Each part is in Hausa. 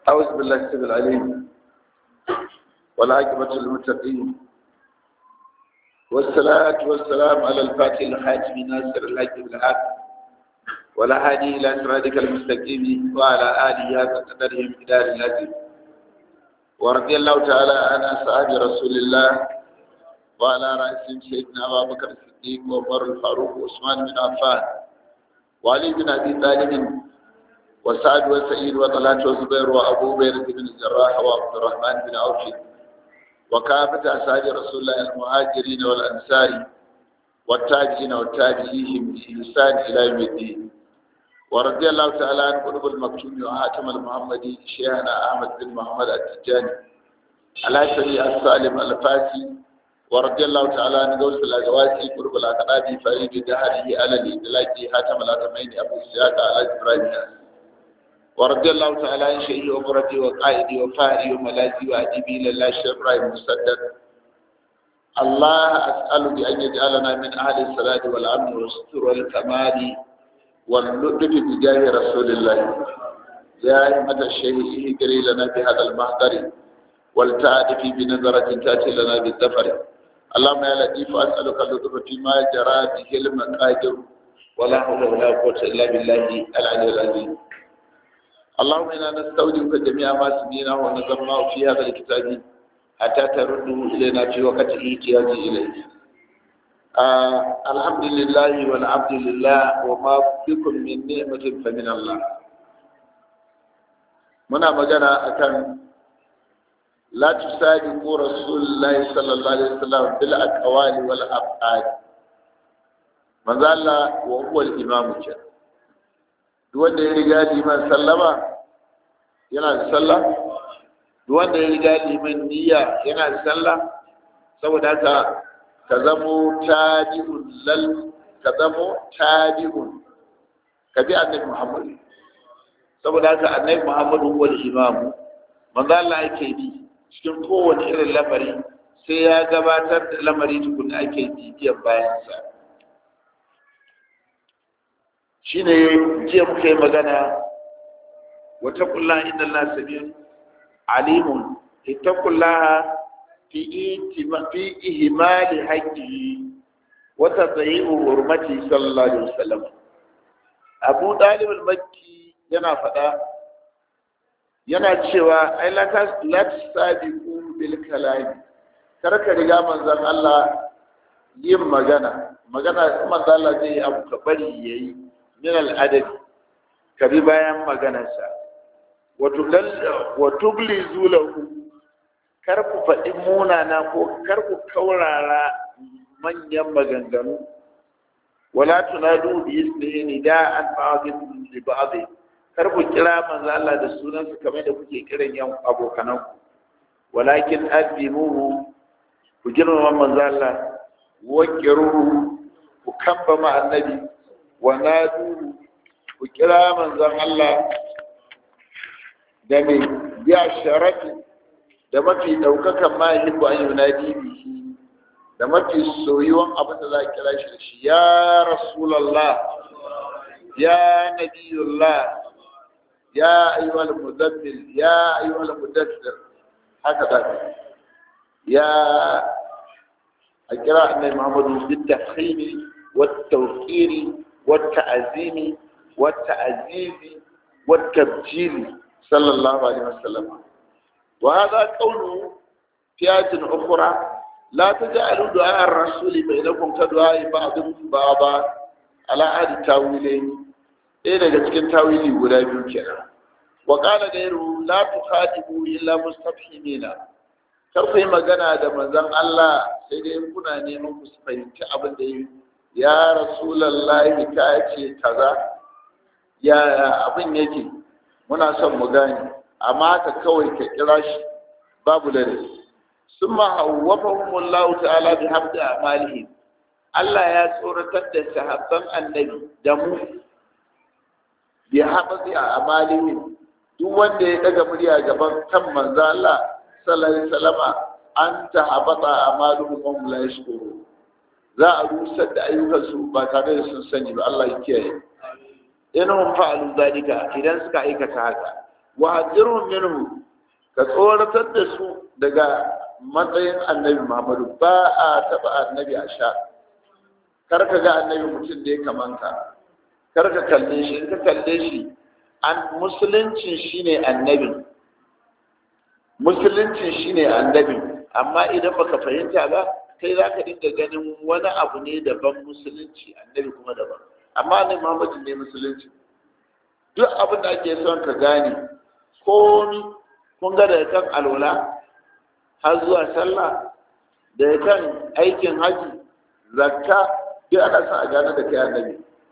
أعوذ بالله السبيل العليم والعاقبة للمتقين والصلاة والسلام على الفاتح الحاتم ناصر الحق بالحق ولا هادي إلى صراطك المستقيم وعلى آله هذا قدرهم إدار الهدي ورضي الله تعالى عن أصحاب رسول الله وعلى رأسهم سيدنا أبا بكر الصديق وعمر الفاروق وعثمان بن عفان وعلي بن أبي طالب وسعد وسعيد وطلحة وزبير وأبو بكر بن الجراح وعبد الرحمن بن عوف وكافة أصحاب رسول الله المهاجرين والأنصار والتاجين والتابعين بإحسان إلى يوم الدين ورضي الله تعالى عن قلوب المكتوم وحاتم المحمدي شيخنا أحمد بن محمد التجاني على سبيل السالم الفاسي ورضي الله تعالى عن غوث الأزواج قلوب الأقراب فريد دهره على الإدلاك حاتم الأتمين أبو إسحاق على إبراهيم ورضي الله تعالى عن شيخي ومرتي وقائدي وفاهري وملاذي وأديبي لله الشيخ إبراهيم مسدد الله أسأل بأن يجعلنا من أهل الصلاة والأمن والستر والكمال واللطف بجاه رسول الله يا أئمة الشيخ اهدري لنا بهذا المحضر والتعرف بنظرة تأتي لنا بالظفر اللهم يا لطيف أسألك اللطف فيما جرى به المقادر ولا حول ولا قوة إلا بالله العلي العظيم اللهم إنا نستودعك جميع ما سمينا ونظرناه في هذا الكتاب حتى ترده إلينا في وقت احتياج إليه آه الحمد لله والعبد لله وما بكم من نعمة فمن الله منا مجانا أكن لا تسابقوا رسول الله صلى الله عليه وسلم بالأقوال والأفعال من ذا وهو الإمام كان wanda ya riga liman sallama yana da sallah wanda ya riga liman niyya yana da sallah saboda haka ka zamo tabi'un lal ka zamo tabi'un ka bi annabi Muhammad saboda haka annabi Muhammad huwa al-imam manzo Allah yake bi cikin kowane irin lamari sai ya gabatar da lamari tukun ake bibiyan bayan sa shine jiya muka yi magana wata kulla inda Allah sabiyun alimun ittaqullaha fi itima fi ihmali haqqihi wa tadhi'u hurmati sallallahu alaihi wasallam Abu Dalib al-Makki yana faɗa yana cewa ai la tas la tasabiqu bil kalam kar ka riga manzon Allah yin magana magana manzon Allah zai yi abu ka bari yayi min al'adadi ka bi bayan maganarsa wa tubli zulahu kar ku faɗi munana ko kar ku kaurara manyan maganganu wala tunadu bi ismihi nida'an ba'dhin li ba'd kar ku kira manzo Allah da sunansa kamar da kuke kiran yan abokanan ku walakin addimuhu ku girmama manzo Allah wa kiruhu ku kamba ma annabi wa nadu ku kira manzon Allah da mai biya sharafi da mafi ɗaukakan mahimmanci an yunadi bihi da mafi soyuwan abin da za a kira shi da shi ya rasulallah ya nabiyullah ya ayyuhal mudabbir ya ayyuhal mudabbir haka da ya a kira annabi muhammadu bi tafhimi wa tawqiri والتعزيم والتعزيز والتبجيل صلى الله عليه وسلم وهذا قوله في آية أخرى لا تجعلوا دعاء الرسول بينكم كدعاء بعضكم بعضا على هذه التاويلين إيه daga cikin tawili guda biyu kenan wa qala ghayru la tukhatibu illa mustafhimina kar ku yi magana da manzon Allah sai dai kuna neman ku fahimci abin da yi ya rasulallahi ka ce kaza ya abin yake muna son mu gane amma ka kawai ka kira shi babu dare sun ma hawwafahumullahu ta'ala bi hamdi amalihim Allah ya tsoratar da sahabban annabi da mu bi hamdi amalihim duk wanda ya daga murya gaban kan manzo Allah sallallahu alaihi wasallama anta habata amaluhum wa la yashkurun za a rusar da ayyukansu ba tare da sun sani ba Allah ya kiyaye in hum fa'alu zalika idan suka aikata haka wa hajirhum minhu ka tsoratar da su daga matsayin annabi Muhammadu ba a taba annabi a sha kar ka ga annabi mutum da ya kamanka kar ka kalle shi in ka kalle shi an musuluncin shine annabi musuluncin shine annabi amma idan baka fahimta ba kai za ka dinga ganin wani abu ne daban musulunci annabi kuma daban amma ne Muhammadu ne musulunci duk abin da ake son ka gane komi kun ga daga kan alwala har zuwa sallah daga kan aikin haji zakka duk ana son a gane da kai annabi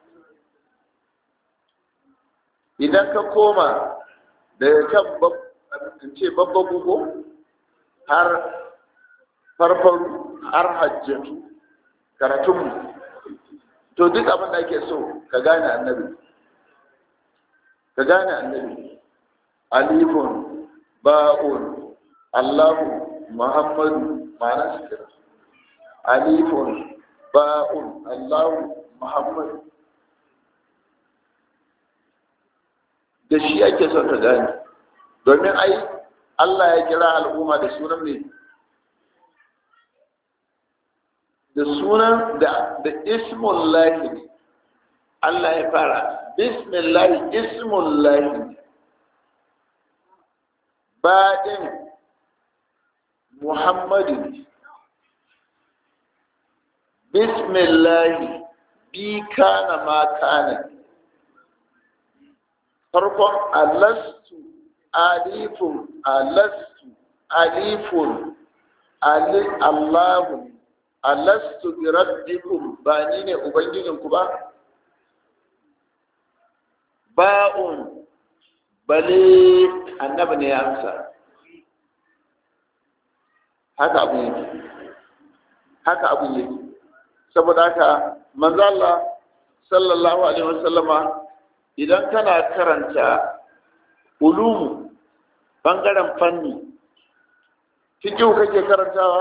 idan ka koma daga kan in ce babban gugu har farfaru har hajjatu karatunmu to duk abin da ake so ka gane annabi ka gane annabi alifun ba'un allahu muhammadu ma'ana su kira alifun ba'un allahu muhammadu da shi ake son ka gane domin ai allah ya kira al'umma da sunan ne da sunan da da ismun lahi ne Allah ya fara bismillahi ismun lahi baɗin muhammadu bismillahi bi kana ma kana farkon alastu alifun alastu alifun allahu alastu bi rabbikum ba ni ne ubangijinku ba ba'un bale annabi ne ya amsa haka abu yake haka abu yake saboda haka manzo Allah sallallahu alaihi wasallama idan kana karanta ulumu bangaren fanni fiqh kake karantawa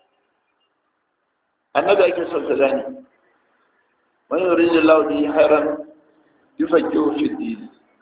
annabi ake son ka gane man yuridu Allah bi khairan yufaqihu fi din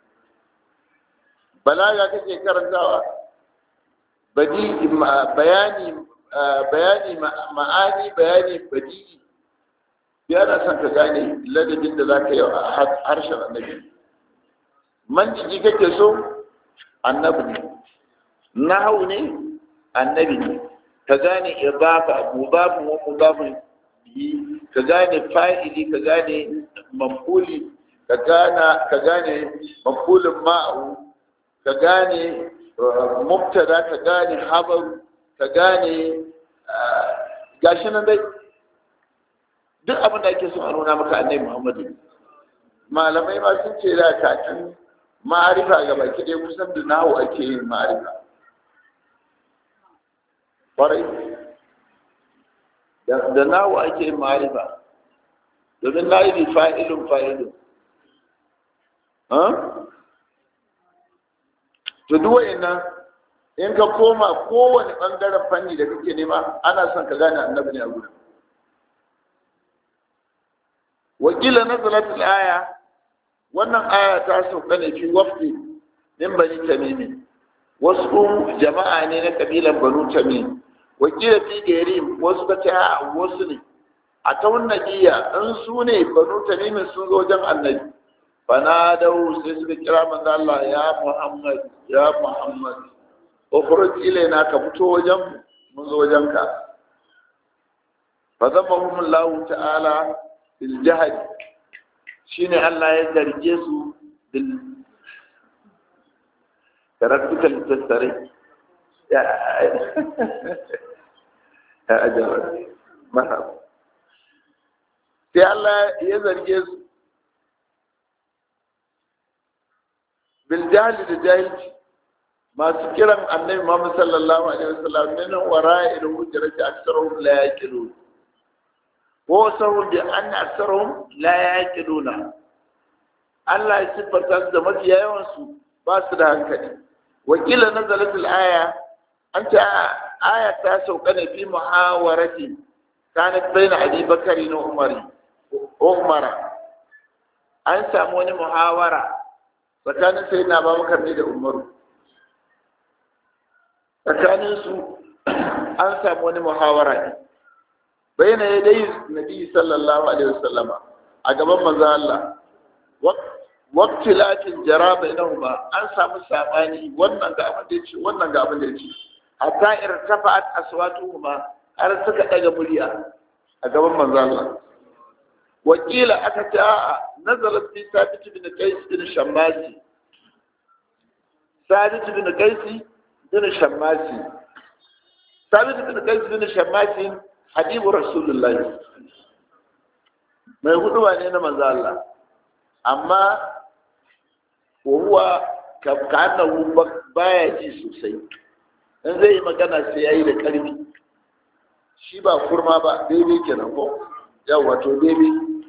balaga kake karantawa badi bayani bayani ma'ani bayani badi yana son ka gane ladabin da zaka yi a harshen annabi manjiji kake so annabi ne nahawu ne annabi ne ka gane idafa mudafin wa mudafin bihi ka gane fa'ili ka gane mafuli ka gane ka gane mafulin ma'u ka gane mubtada ka gane habaru ka gane gashi nan dai duk abin da ake son a nuna maka annabi muhammadu malamai ma sun ce da kakin ma'arifa ga baki ɗaya kusan da nahu ake yin ma'arifa kwarai da nawo ake yin ma'arifa domin na yi fa'ilun fa'ilun to duwaye nan in ka koma kowane ɓangaren fanni da kake nema ana son ka gane annabi ne a gudun wakila na zalatul aya wannan aya ta sauka ne fi wafdi min bani tamimi wasu jama'a ne na kabilan banu tamim wakila fi gari wasu ka ce a wasu ne a ta wannan jiya in su ne banu tamimin sun zo wajen annabi fana dau sai suka kira manzo Allah ya Muhammad ya Muhammad ukhruj ilaina ka fito wajen mun zo wajen ka fa zamahum Allah ta'ala bil jahd shine Allah ya zarge su bil karatuka littattare ya ajiyar mahab sai Allah ya zarge su bil jahili da jahilci masu kiran annabi Muhammad sallallahu alaihi wasallam min wara'il hujrati aktharuhum la yaqilun wa sahum bi anna aktharuhum la yaqiluna Allah ya siffata da mafiya yawan su ba su da hankali wakila nazalat al-aya an ta aya ta sauka ne fi muhawarati kanat baina abi bakari na umari umara an samu wani muhawara tsakanin sai na babakar ne da umaru tsakaninsu an samu wani muhawara ne bayyana ya dai nabi sallallahu alaihi wasallama a gaban manzo Allah waqtilatin jara bainahuma an samu sabani wannan ga abin da yace wannan ga abin da yace hatta irtafa'at aswatuhuma har suka daga murya a gaban manzo Allah wakila aka ta nazalat fi sabit bin qais bin shammasi sabit bin qais bin shammasi sabit bin qais bin shammasi habibu rasulullahi mai huduwa ne na manzo Allah amma huwa kanahu baya ji sosai in zai yi magana sai yayi da karfi shi ba kurma ba daidai kenan ko yau wato daidai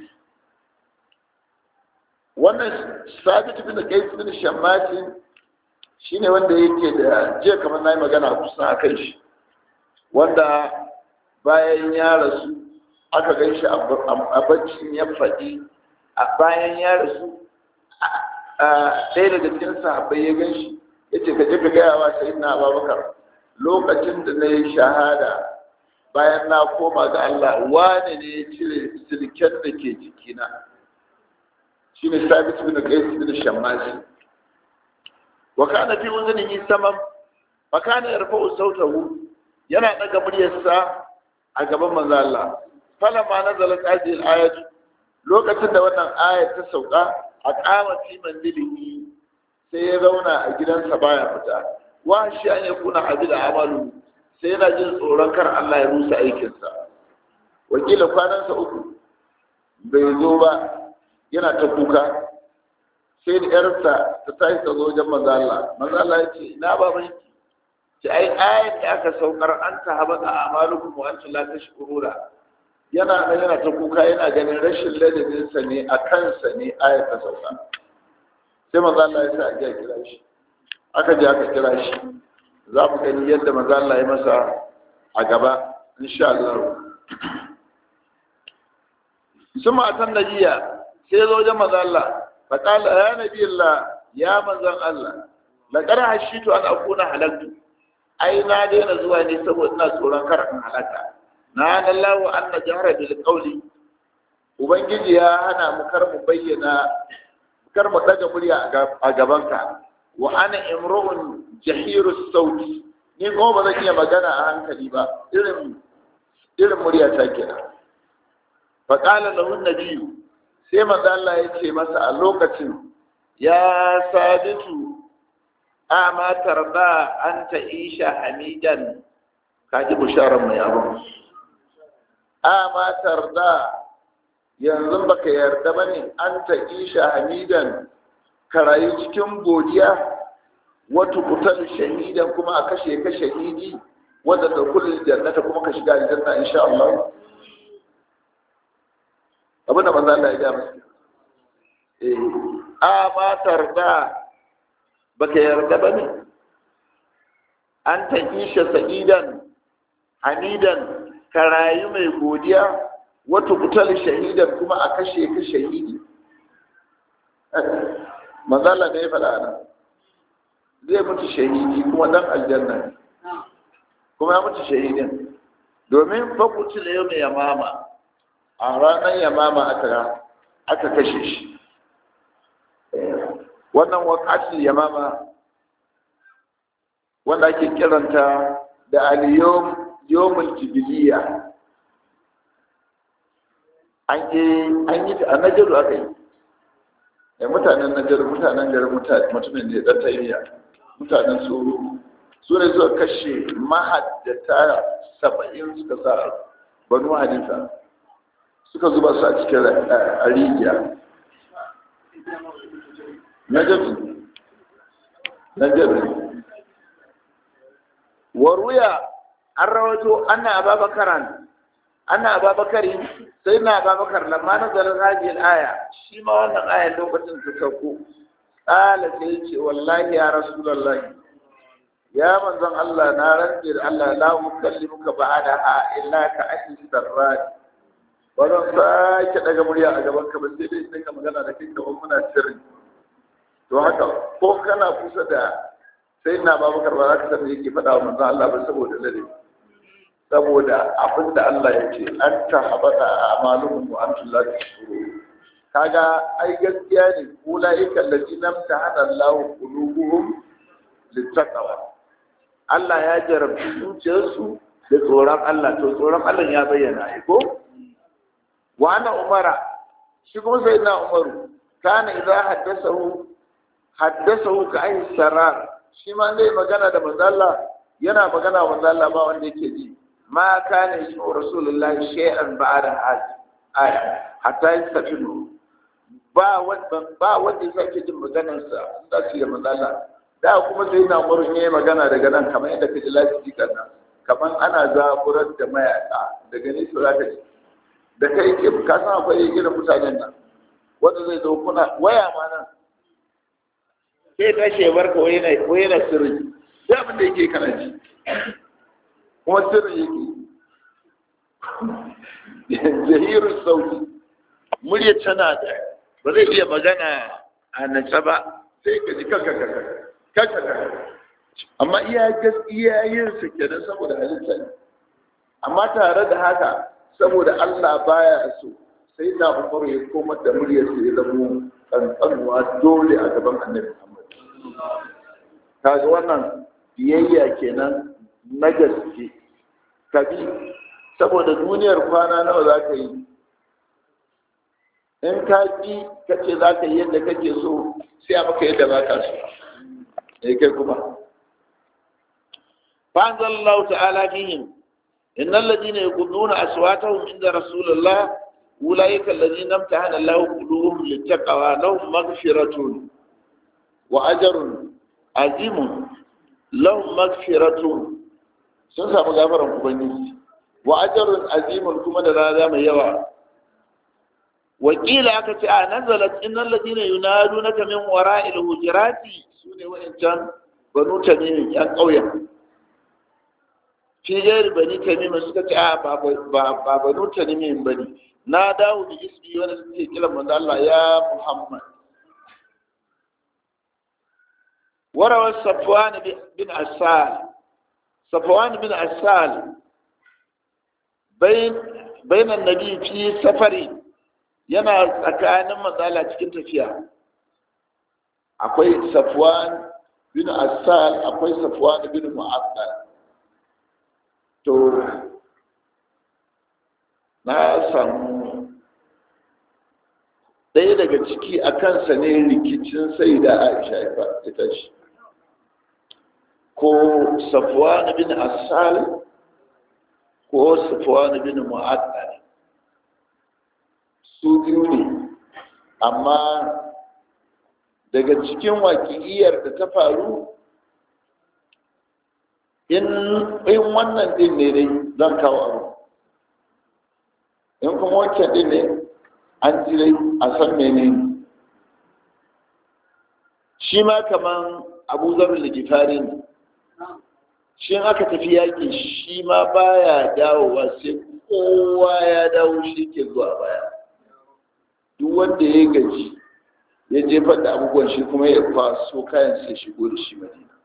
wannan sabit bin qais bin shammati shine wanda yake da jiya kamar nayi magana kusan akan shi wanda bayan ya rasu aka gan shi a baccin ya faɗi a bayan ya rasu ɗaya daga cikin sahabbai ya gan shi ya ce ka je ka gaya wa sai na ababakar lokacin da na yi shahada bayan na koma ga Allah wane ne ya cire silken da ke jikina shi ne sabit bin qais bin shammasi wa kana fi uzunihi samam fa kana yarfa'u sautahu yana daga muryarsa a gaban manzo Allah falamma nazalat hadhihi al-ayat lokacin da wannan ayat ta sauka a kama fi manzilihi sai ya zauna a gidansa baya fita wa shi an yakuna habida amalu sai yana jin tsoron kar Allah ya rusa aikinsa wakila kwanansa uku bai zo ba yana ta kuka sai da yarsa ta tashi ta zo wajen manzo Allah manzo Allah ya ce ina baban ki ce ai ayat da aka saukar an ta haba a amalukum wa antum la tashkuruna yana nan yana ta kuka yana ganin rashin ladabinsa ne a kansa ne ayat ta sauka sai manzo Allah ya sa a kira shi aka je aka kira shi za mu gani yadda manzo Allah ya masa a gaba insha Allah suma atan nabiya sai zo wajen manzo Allah fa qala ya nabi Allah ya manzon Allah laqad hashitu an akuna halaktu ai na daina zuwa ne saboda ina tsoron kar in halaka na lallahu anna jahra bil qawli ubangiji ya hana mu kar mu bayyana kar mu daga murya a gabanka wa ana imru'un jahiru sauti ni kuma ba zan iya magana a hankali ba irin irin murya ta kenan fa qala lahu nabiyyu sai manzo Allah ya ce masa a lokacin ya sabitu ama tarda an ta'isha hamidan kaji bisharar mai abu ama tarda yanzu baka yarda bane an ta'isha hamidan ka rayu cikin godiya wata kutar shahidan kuma a kashe ka shahidi wadda da kullum jannata kuma ka shiga aljanna insha Allah abinda manzo Allah ya ga masa eh a ma tarda baka yarda bane an ta isha sa'idan hamidan ka rayu mai godiya wata kutar shahidan kuma a kashe ka shahidi mazala ne ya faɗa nan zai mutu shahidi kuma dan aljanna ne kuma ya mutu shahidin domin fakuci da yau mai yamama a ranar yamama aka aka kashe shi wannan wakatul yamama wanda ake kiranta da aliyom yomul jibiliya an yi a najaru aka yi da mutanen najar mutanen garin mutumin da ya ɗan tayyiya mutanen tsoro su ne suka kashe mahaddata saba'in suka sa banu hadisa suka zuba su a cikin a rijiya najaru najaru waruya an rawato ana ababakaran ana ababakari sai na ababakar lamma na zarar hajiyar aya shi ma wannan aya lokacin ta sauko ƙala sai ce wallahi ya rasulallahi ya manzon Allah na rantse da Allah la mukallimuka ba'ada ha illa ka ahli sarrani ba zan sake daga murya a gaban ka ba sai dai dinga magana da kai kamar muna sirri to haka ko kana kusa da sai na babakar ba za ka san yake faɗa wa manzon Allah ba saboda ladabi saboda abin da Allah ya ce an ta habata a amalun wa antum la tashkurun kaga ai gaskiya ne ulaika allazina amtahana Allah qulubuhum littaqwa Allah ya jarabci zuciyarsu da tsoron Allah to tsoron Allah ya bayyana ai ko wa ana umara shi kuma sai na umaru kana idza haddathahu haddathahu ka ai sarar shi ma zai magana da manzo Allah yana magana wa manzo Allah ba wanda yake ji ma kana yi rasulullahi shay'an ba'da aya hatta yastafinu ba wanda ba wanda yake jin maganar sa da shi da manzo Allah da kuma sai na umaru ne magana daga nan kamar yadda kaji lafiya kan nan kamar ana zaburar da mayaka daga nesa za ka ji da kai ke ka san akwai irin mutanen nan wanda zai zo kuna waya ma nan sai ta shebar ka wai yana sirri sai abin da yake kana ji kuma sirri yake jahirun sauti murya tana da ba zai iya magana a nace ba sai ka ji kaka kaka kaka kaka amma iya gaskiya yin su kenan saboda halitta ne amma tare da haka saboda Allah baya so sai na umaru ya komar da muryar sa ya zamo kankanuwa dole a gaban annabi Muhammad kaga wannan biyayya kenan na gaske kabi saboda duniyar kwana nawa za ka yi in ka bi ka ce za ka yi yadda kake so sai a maka yadda ba ka so ne kai kuma فأنزل الله تعالى فيهم إن الذين يقولون أصواتهم عند رسول الله أولئك الذين امتحن الله قلوبهم للتقوى لهم مغفرة وأجر عظيم لهم مغفرة sun samu gafaran ubangiji wa ajrun azimun kuma da rada mai yawa wakila aka ce a nazalat innal ladina yunadunaka min wara'il hujurati sune wa'ancan banu tamim yan ƙauyen fi gairi bani tamim suka ce a ba banu tamim bane na dawo da ismi wanda suke kira manzo Allah ya Muhammad warawa Safwan bin Asal Safwan bin Asal bain bainan nabi fi safari yana tsakanin matsala cikin tafiya akwai Safwan bin Asal akwai Safwan bin Mu'attal to na samu ɗaya daga ciki a kansa ne rikicin sai da aisha ya ita shi ko safuwan bin asal ko safuwan bin mu'addal su biyu ne amma daga cikin wakiliyar da ta faru in wannan din ne dai zan kawo abu in kuma wancan din ne an ji dai a san mene shi ma kaman abu zarar da gifari ne shi aka tafi yaƙi shi ma baya dawowa sai kowa ya dawo shi ke zuwa baya duk wanda ya gaji ya jefar da abubuwan shi kuma ya kwaso kayan sai shigo da shi madina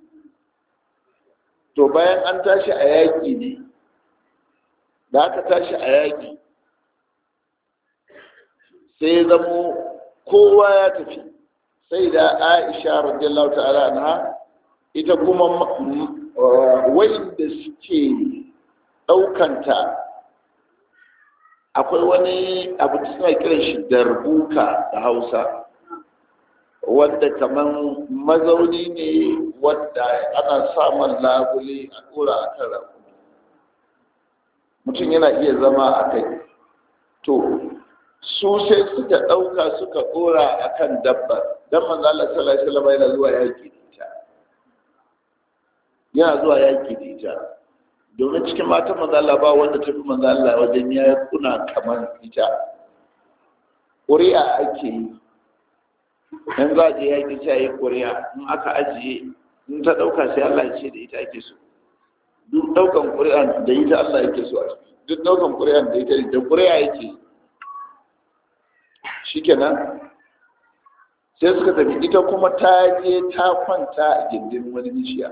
to bayan an tashi a yaƙi ne da aka tashi a yaƙi sai ya zamo kowa ya tafi sai da aisha radiyallahu ta'ala anha ita kuma wanda suke ɗaukanta akwai wani abu da suna kiran shi darbuka da hausa wanda kamar mazauni ne wanda ana samun labule a ɗora a kan rakumi mutum yana iya zama a kai to su sai suka ɗauka suka ɗora a kan dabbar don manzala sallallahu alaihi yana zuwa yaƙi da ita yana zuwa yaƙi da ita domin cikin matan manzala ba wanda ta fi manzala wajen ya kuna kamar ita ƙuri'a ake yi in za a je yaƙi sai a yi ƙuri'a in aka ajiye in ta ɗauka sai Allah ya ce da ita ake so duk ɗaukan ƙuri'an da ita Allah yake so a ciki duk ɗaukan ƙuri'an da ita da ƙuri'a yake shikenan sai suka tafi ita kuma ta je ta kwanta a gindin wani bishiya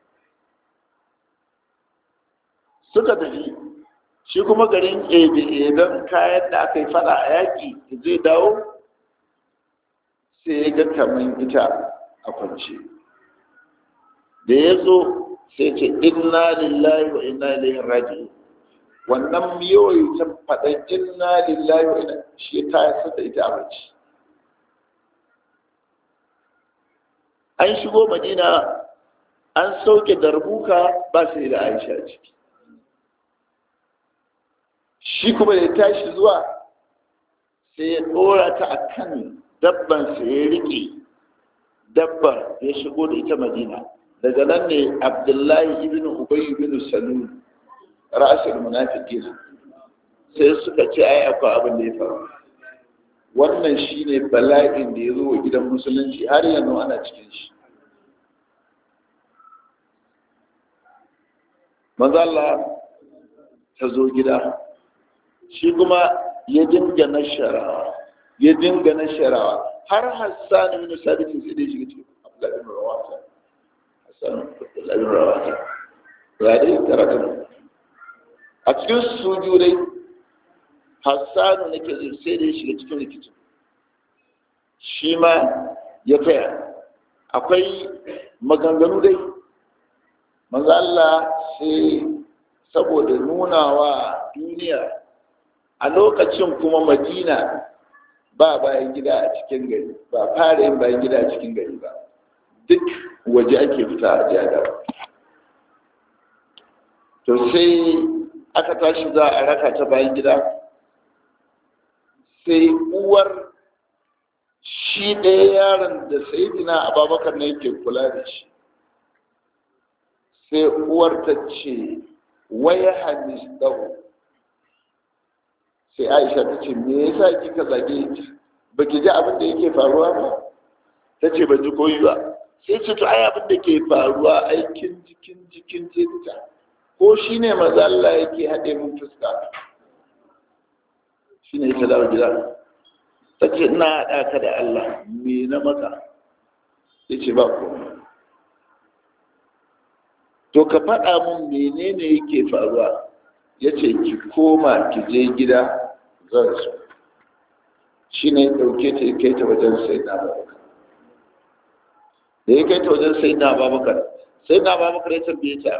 suka tafi shi kuma garin ebe-eben kayan da aka yi fada a yaƙi zai dawo sai ya ga kamar ita a kwance da ya zo sai ce inna lillahi wa inna ilaihi raji'un wannan yoyi ta faɗan inna lillahi wa inna shi ta yasa da ita a bacci an shigo madina an sauke darbuka ba sai da aisha ciki shi kuma da tashi zuwa sai ya ɗora ta a kan dabbansa ya riƙe dabbar ya shigo da ita madina daga nan ne abdullahi ibn ubay ibn salul ra'asul munafiqin sai suka ce ai akwai abin da ya faru wannan shine bala'in da ya zo wa gidan musulunci har yanzu ana cikin shi manzo Allah ta zo gida shi kuma ya dinga nasharawa ya dinga nasharawa har Hassan ibn Sabit sai da shiga cikin Abdullah ibn Rawata Hassan Abdullah ibn Rawata ya dai karatu a cikin sujudai Hassan ne ke sai da shiga cikin rikicin shi ma ya taya akwai maganganu dai manzo Allah sai saboda nunawa duniya a lokacin kuma madina ba bayan gida a cikin gari ba fara yin bayan gida a cikin gari ba duk waje ake fita a jada to sai aka tashi za a raka ta bayan gida sai uwar shi ɗaya yaron da sayidina ababakar ne yake kula da shi sai uwar ta ce waya hadis dawo sai aisha ta ce me yasa kika zage ta baki ji abin da yake faruwa ba ta ce ban ji koyi ba sai ce to ai abin da ke faruwa aikin jikin jikin jinta ko shine maza Allah yake haɗe mun fuska shine ta dawo gida ta ce ina haɗa ka da Allah me na maka ya ce ba komai to ka faɗa mun menene yake faruwa ya ce ki koma ki je gida zan so shi ne ɗauke ta ya kai ta wajen sai na babakar da ya kai ta wajen sai na babakar sai na babakar ya tambaye ta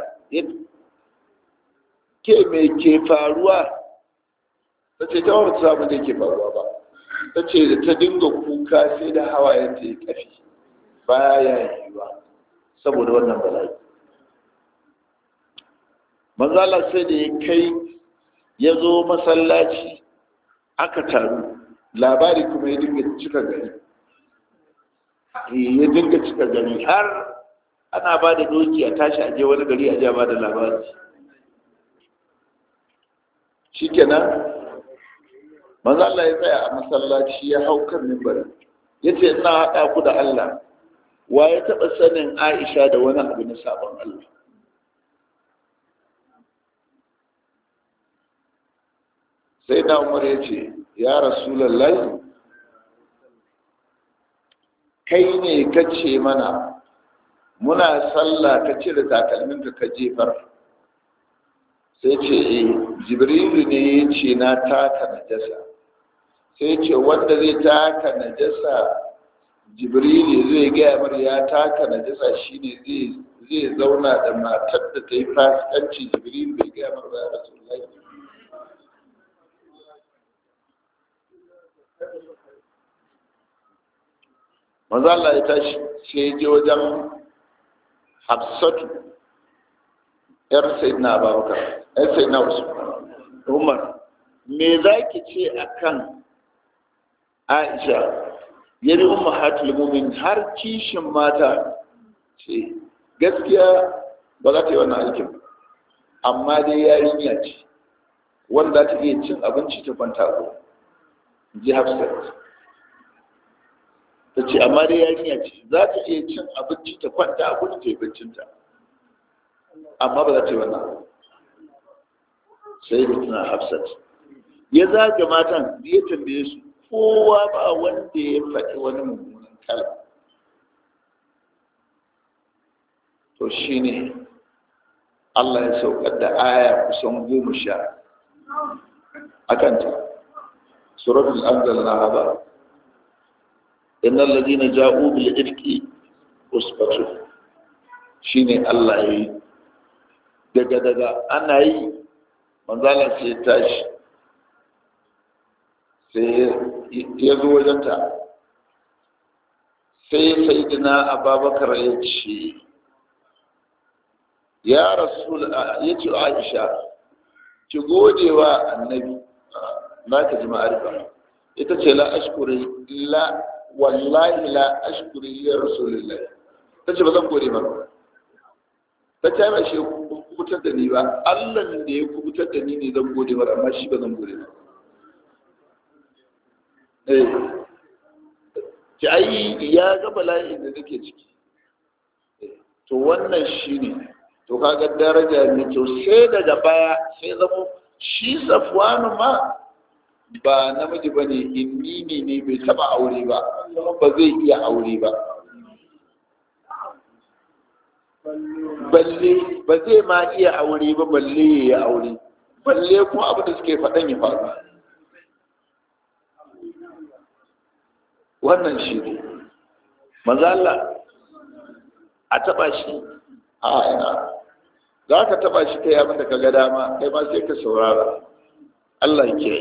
ke me ke faruwa ta ce ta wata samun da ke faruwa ba ta ce da ta dinga kuka sai da hawayen ta ya kafi baya yiwa saboda wannan bala'i manzala sai da ya kai ya zo masallaci aka taru labari kuma ya dinga cika gari ya dinga cika gari har ana ba da doki a tashi aje wani gari a ba da labari shikenan manzala ya tsaya a masallaci ya hau kan mimbarin ya ce ina haɗa ku da Allah wa ya taɓa sanin Aisha da wani abu na sabon Allah sai da umar ya ce ya rasulallah kai ne ka ce mana muna sallah ka cire takalminka ka jefar sai ce eh jibrilu ne ya ce na taka najasa sai ce wanda zai taka najasa jibrilu zai gaya mar ya taka najasa shine zai zauna da matar da ta yi fasikanci jibrilu bai gaya mar ba ya rasulallah manzo Allah ya tashi sai ya je wajen Hafsatu yar Sayyidina Abubakar yar Sayyidina Usman Umar me zaki ce akan Aisha yari ummahatul mu'min har kishin mata ce gaskiya ba za ta yi wannan aikin amma dai yarinya ce wanda ta iya cin abinci ta kwanta ko ji Hafsat ta ce amma dai yarinya ce za ta iya cin abinci ta kwanta a gudu ta yi baccinta amma ba za ta yi wannan sai da tuna hafsat ya zaga matan ya tambaye su kowa ba wanda ya faɗi wani mummunan kalma to shine Allah ya saukar da aya kusan goma sha a kanta suratul anzalna ba innal ladina ja'u bil ifki usbatu shine Allah ya yi daga daga ana yi manzala sai tashi sai ya zo wajenta sai sayidina ababakar ya ce ya rasul ya ce aisha ki gode wa annabi na ka ji ma'arifa ita ce la ashkuri la wallahi la ashkuri ya rasulullah ta ce ba zan gode maka ta ce ba shi kubutar da ni ba allah da ya kubutar da ni ne zan gode mara amma shi ba zan gode ba ki ai ya ga bala'in da nake ciki to wannan shi ne to kaga daraja ne to sai daga baya sai zama shi safwanu ma ba namiji ba ne inni ne ne bai taba aure ba kuma ba zai iya aure ba balle ba zai ma iya aure ba balle ya yi aure balle kuma abin da suke faɗan ya faru wannan shi ne mazala a taɓa shi a ina za ka taɓa shi kai abin da ka ga dama kai ma sai ka saurara Allah ke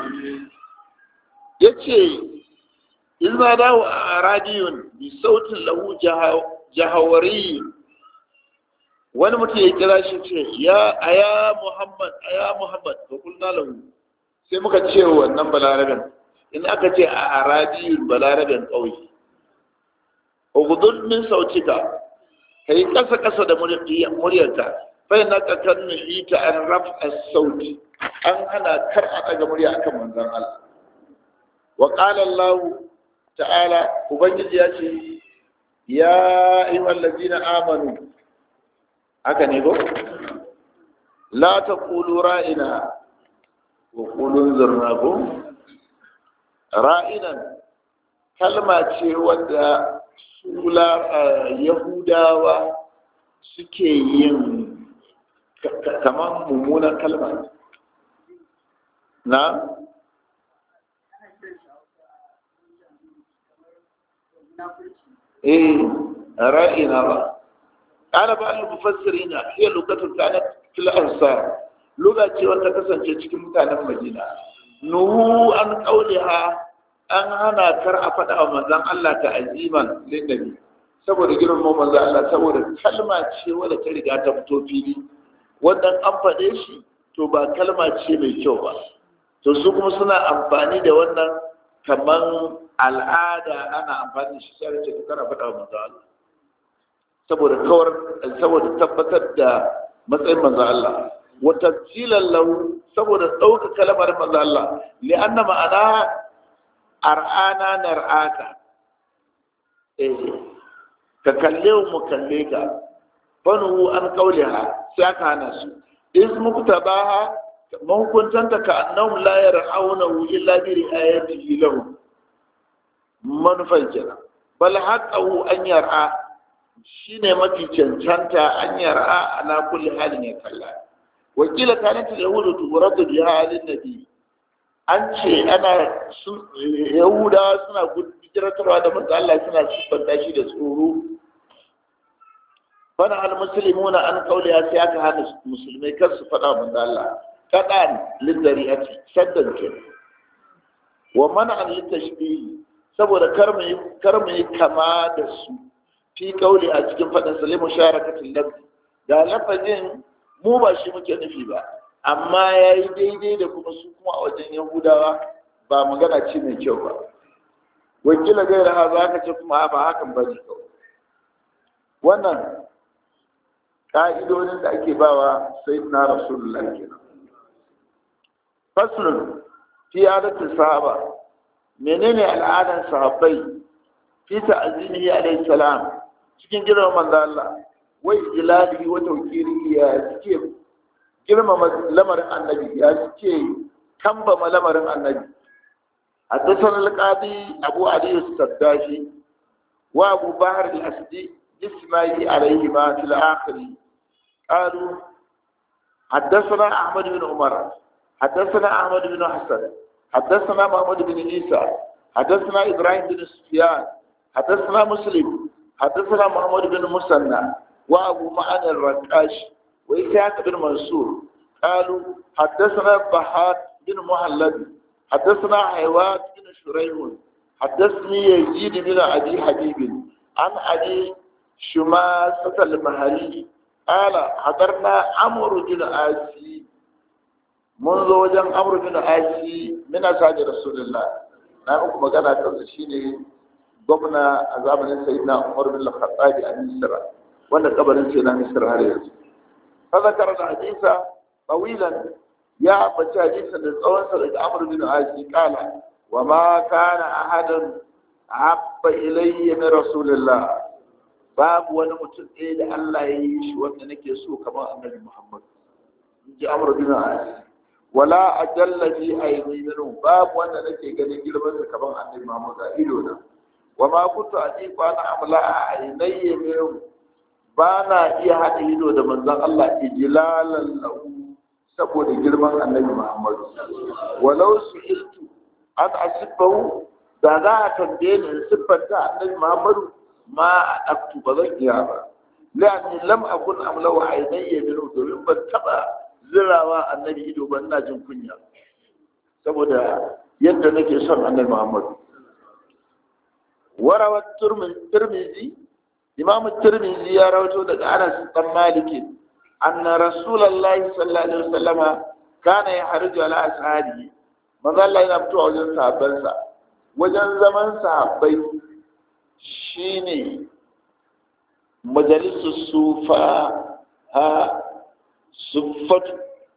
ya ce in za dawo a radiyun bi sautin lahu jahawari wani mutum ya kira shi ce ya aya muhammad aya muhammad ba kulna lahu sai muka ce wannan balarabin in aka ce a arabiyun balarabin ƙauye ugudun min sautika ka yi ƙasa ƙasa da muryarka fai na ka kan ta an rafa sauti an hana kar a ɗaga murya akan manzon Allah wa qala Allah ta'ala ubangiji ya ce ya ayyuhal ladina amanu haka ne go la taqulu ra'ina wa qulu zurna go ra'inan kalma ce wadda sula yahudawa suke yin kamar mummunan kalma na eh ra'ina ba kana ba al-mufassirina hiya lugatun kanat fil ansar lugha ce wanda kasance cikin mutanen Madina nuhu an qauliha an hana kar a faɗa wa manzon Allah ta aziman lin nabi saboda girman manzon Allah saboda kalma ce wadda ta riga ta fito fili wannan an faɗe shi to ba kalma ce mai kyau ba to su kuma suna amfani da wannan kaman al'ada ana amfani da shi sai ce ta kara faɗa wa manzo Allah saboda kawar saboda tabbatar da matsayin manzo Allah wa tafsilan lahu saboda ɗauka kalmar manzo Allah li anna ma'ana ar'ana nar'aka eh ka kalle mu kalle ka fanu an kauliha sai aka hana su ismu tabaha mahukuntanta ka annahum la yar'aunahu illa bi ri'ayatihi lahum manufan kenan bal haqqahu an yar'a shine mafi cancanta an yar'a ala kulli halin ya kalla wakila kanat yahudu turadu bi halin nabi an ce ana yahuda suna gudiratarwa da manzo Allah suna siffanta shi da tsoro fana al muslimuna an kauliya sai aka hana musulmai kar su faɗa manzo Allah kaɗan lizzari'ati saddan ke wa mana an littashbihi saboda kar mu yi kama da su fi kauli a cikin faɗin salimu sharakatin lafi da lafazin mu ba shi muke nufi ba amma ya yi daidai da kuma su kuma a wajen yahudawa ba magana ce mai kyau ba wakila gaira ha za ka ce kuma ba hakan ba ne kawai wannan ƙa'idodin da ake bawa sai na rasulullah kenan faslun fi adatin sahaba menene al'adan sahabbai fi ta'zimihi alayhi salam cikin girman manzo Allah wa ijlalihi wa tawqirihi ya suke girmama lamarin annabi ya suke kambama lamarin annabi حدثنا القاضي أبو علي السداشي وأبو بحر الأسدي إسماعيل عليهما في الآخر قالوا حدثنا أحمد بن عمر حدثنا أحمد بن حسن حدثنا محمد بن عيسى حدثنا إبراهيم بن سفيان حدثنا مسلم حدثنا محمد بن مسنى وأبو معن الرقاش وإسحاق بن منصور قالوا حدثنا بحات بن مهلب حدثنا حيوات بن شريح حدثني يزيد بن أبي حبيب عن أبي شماسة المهري قال حضرنا عمرو بن آسي منذ وجن عمرو بن آسي من أسعد رسول الله na uku magana kansa shine gwamna a zamanin sayyidina Umar bin Al-Khattab a Misra wanda kabarin sai na Misra har yanzu fa zakara da hadisa tawilan ya ambaci hadisin da tsawon sa daga Amr bin Asi kala wa ma kana ahadan habba ilayya min rasulillah babu wani mutum ɗaya da Allah ya yi shi wanda nake so kamar annabi Muhammad in ji Amr bin Asi wala ajalla fi ayni minhu babu wanda nake ganin girman sa kamar annabi Muhammad a ido na wa ma kuntu atiqu ana amla aynayya minhu ba na iya haɗa ido da manzon Allah ijlalan lahu saboda girman annabi Muhammad walau su'iltu an asibahu da za a tambaye ni in siffanta annabi Muhammad ma a ɗaktu ba zan iya ba la'anni lam akun amla wa aynayya minhu domin ban taɓa zirawa annabi ido ban na jin kunya saboda yadda nake son annabi Muhammad warawa turmizi imam turmizi ya rawato daga Anas dan Maliki anna rasulullahi sallallahu alaihi wasallama kana ya harju ala ashabi manzo Allah yana fitowa wajen sahabbansa wajen zaman sahabbai shine majalisu sufa ha suffatu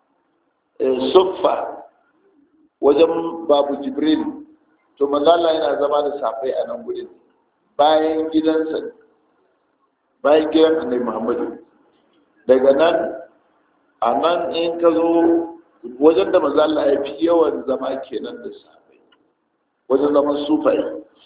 suffa wajen babu jibril to manzala yana zama da safai a nan gudun bayan gidansa bayan gidan annabi muhammadu daga nan a nan in ka zo wajen da manzala ya fi yawan zama kenan da safai wajen zaman sufai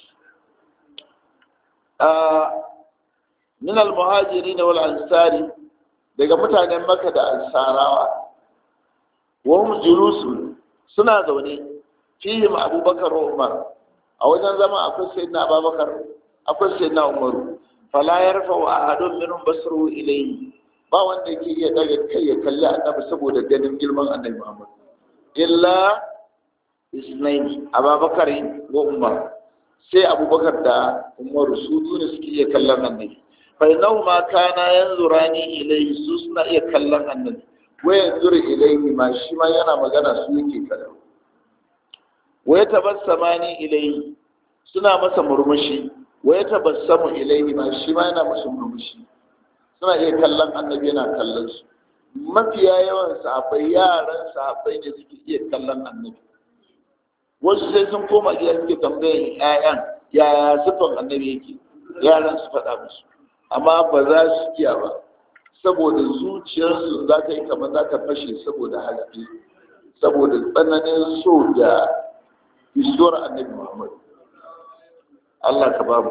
min al-muhajirin wal ansari daga mutanen maka da ansarawa wahum julusun suna zaune fihim abubakar wa umar a wajen zama akwai sayyidina abubakar akwai sayyidina umar fala yarfa wa ahadun minhum basru ilayhi ba wanda yake iya daga kai ya kalli annabi saboda ganin girman annabi muhammad illa isnaini abubakar wa umar sai abubakar da umaru su ne suke iya kallon annabi fainau ma kana yanzurani ilayhi su suna iya kallon annabi wa yanzuru ilayhi ma shi ma yana magana su yake kallo wa yatabassamani ilayhi suna masa murmushi wa yatabassamu ilayhi ma shi ma yana masa murmushi suna iya kallon annabi yana kallon su mafiya yawan sahabbai yaran sahabbai ne suke iya kallon annabi wasu sai sun koma gida suke tambayan 'ya'yan yaya sifan annabi yake yaran su faɗa musu amma ba za su iya ba saboda zuciyarsu za ta yi kamar za ta fashe saboda haske saboda tsananin so da isuwar annabi muhammad Allah ka babu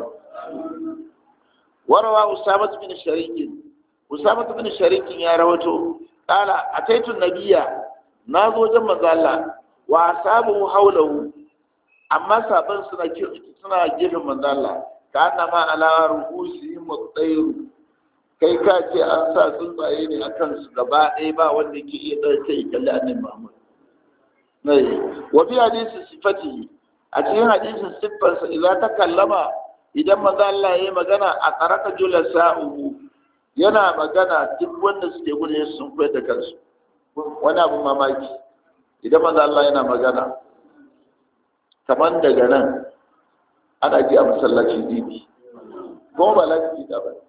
warawa usama bin sharikin usama bin sharikin ya rawato kala ataitu nabiya na zo wajen manzo Allah wa sabu haulahu amma saban suna suna gefen manzo Allah ka annama ala ruhusihim at-tayr kai ka ce an sa tsuntsaye ne a kansu gaba ɗaya ba wanda ke iya ɗauke ya kalli annabi Muhammad nai wa fi hadisi sifati a cikin hadisin siffarsa idan ta kallama idan manzo Allah ya yi magana a qaraka julasa'uhu yana magana duk wanda suke gudu sun koyar da kansu wani abu mamaki idan manzo Allah yana magana kamar daga nan ana ji a masallacin dini kuma ba lafi da ba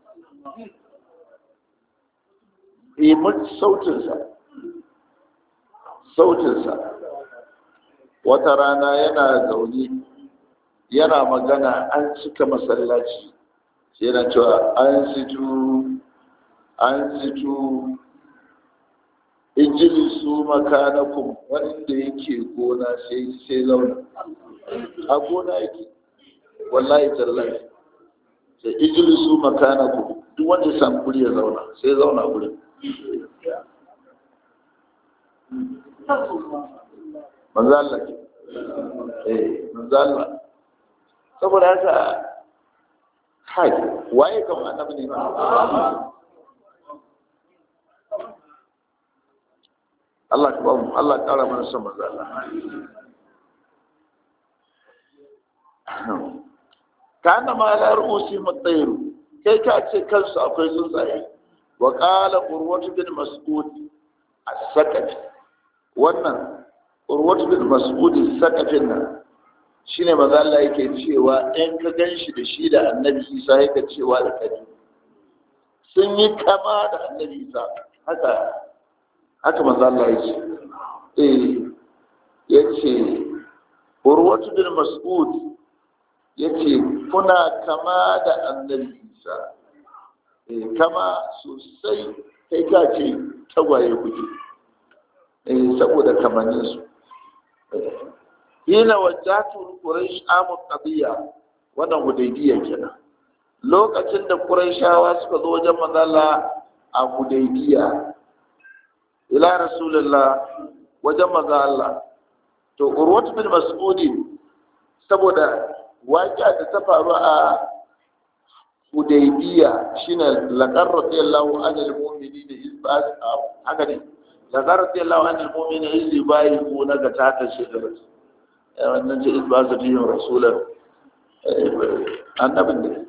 yi sautinsa sautinsa wata rana yana zaune yana magana an cika masallaci yana cewa an situ an situ injili su makanakun wanda yake gona sai sai zauna a gona yake wallahi tallahi sai ijlisu makanaku duk wanda ya samu guri ya zauna sai zauna gurin manzo Allah eh manzo Allah saboda haka kai waye kan annabi ne Allah ka ba mu Allah kara mana son manzo Allah kana ma la ru'usi mutayru kai ka ce kansu akwai tsuntsaye wa qala urwatu bin mas'ud as-sakafi wannan urwatu bin mas'ud as-sakafin nan shine manzo Allah yake cewa in ka ganshi da shi da annabi Isa yake cewa da kai sun yi kama da annabi Isa haka haka manzo Allah yake eh yace urwatu bin mas'ud yace kuna kama da annabi Isa eh kama sosai kai ka ce tagwaye kuke eh saboda kamannin su hina wajjatu quraish amu qadiya wannan hudaybiya kenan lokacin da quraishawa suka zo wajen manzala a hudaybiya ila rasulullah wajen manzo Allah to urwat bin mas'ud saboda waƙiya da ta faru a hudaybiya shine laqad radiyallahu anil mu'minina isbas haka ne laqad radiyallahu anil mu'minina isbayu na ga ta ta shekara wannan ce ba su fiye rasular annabin ne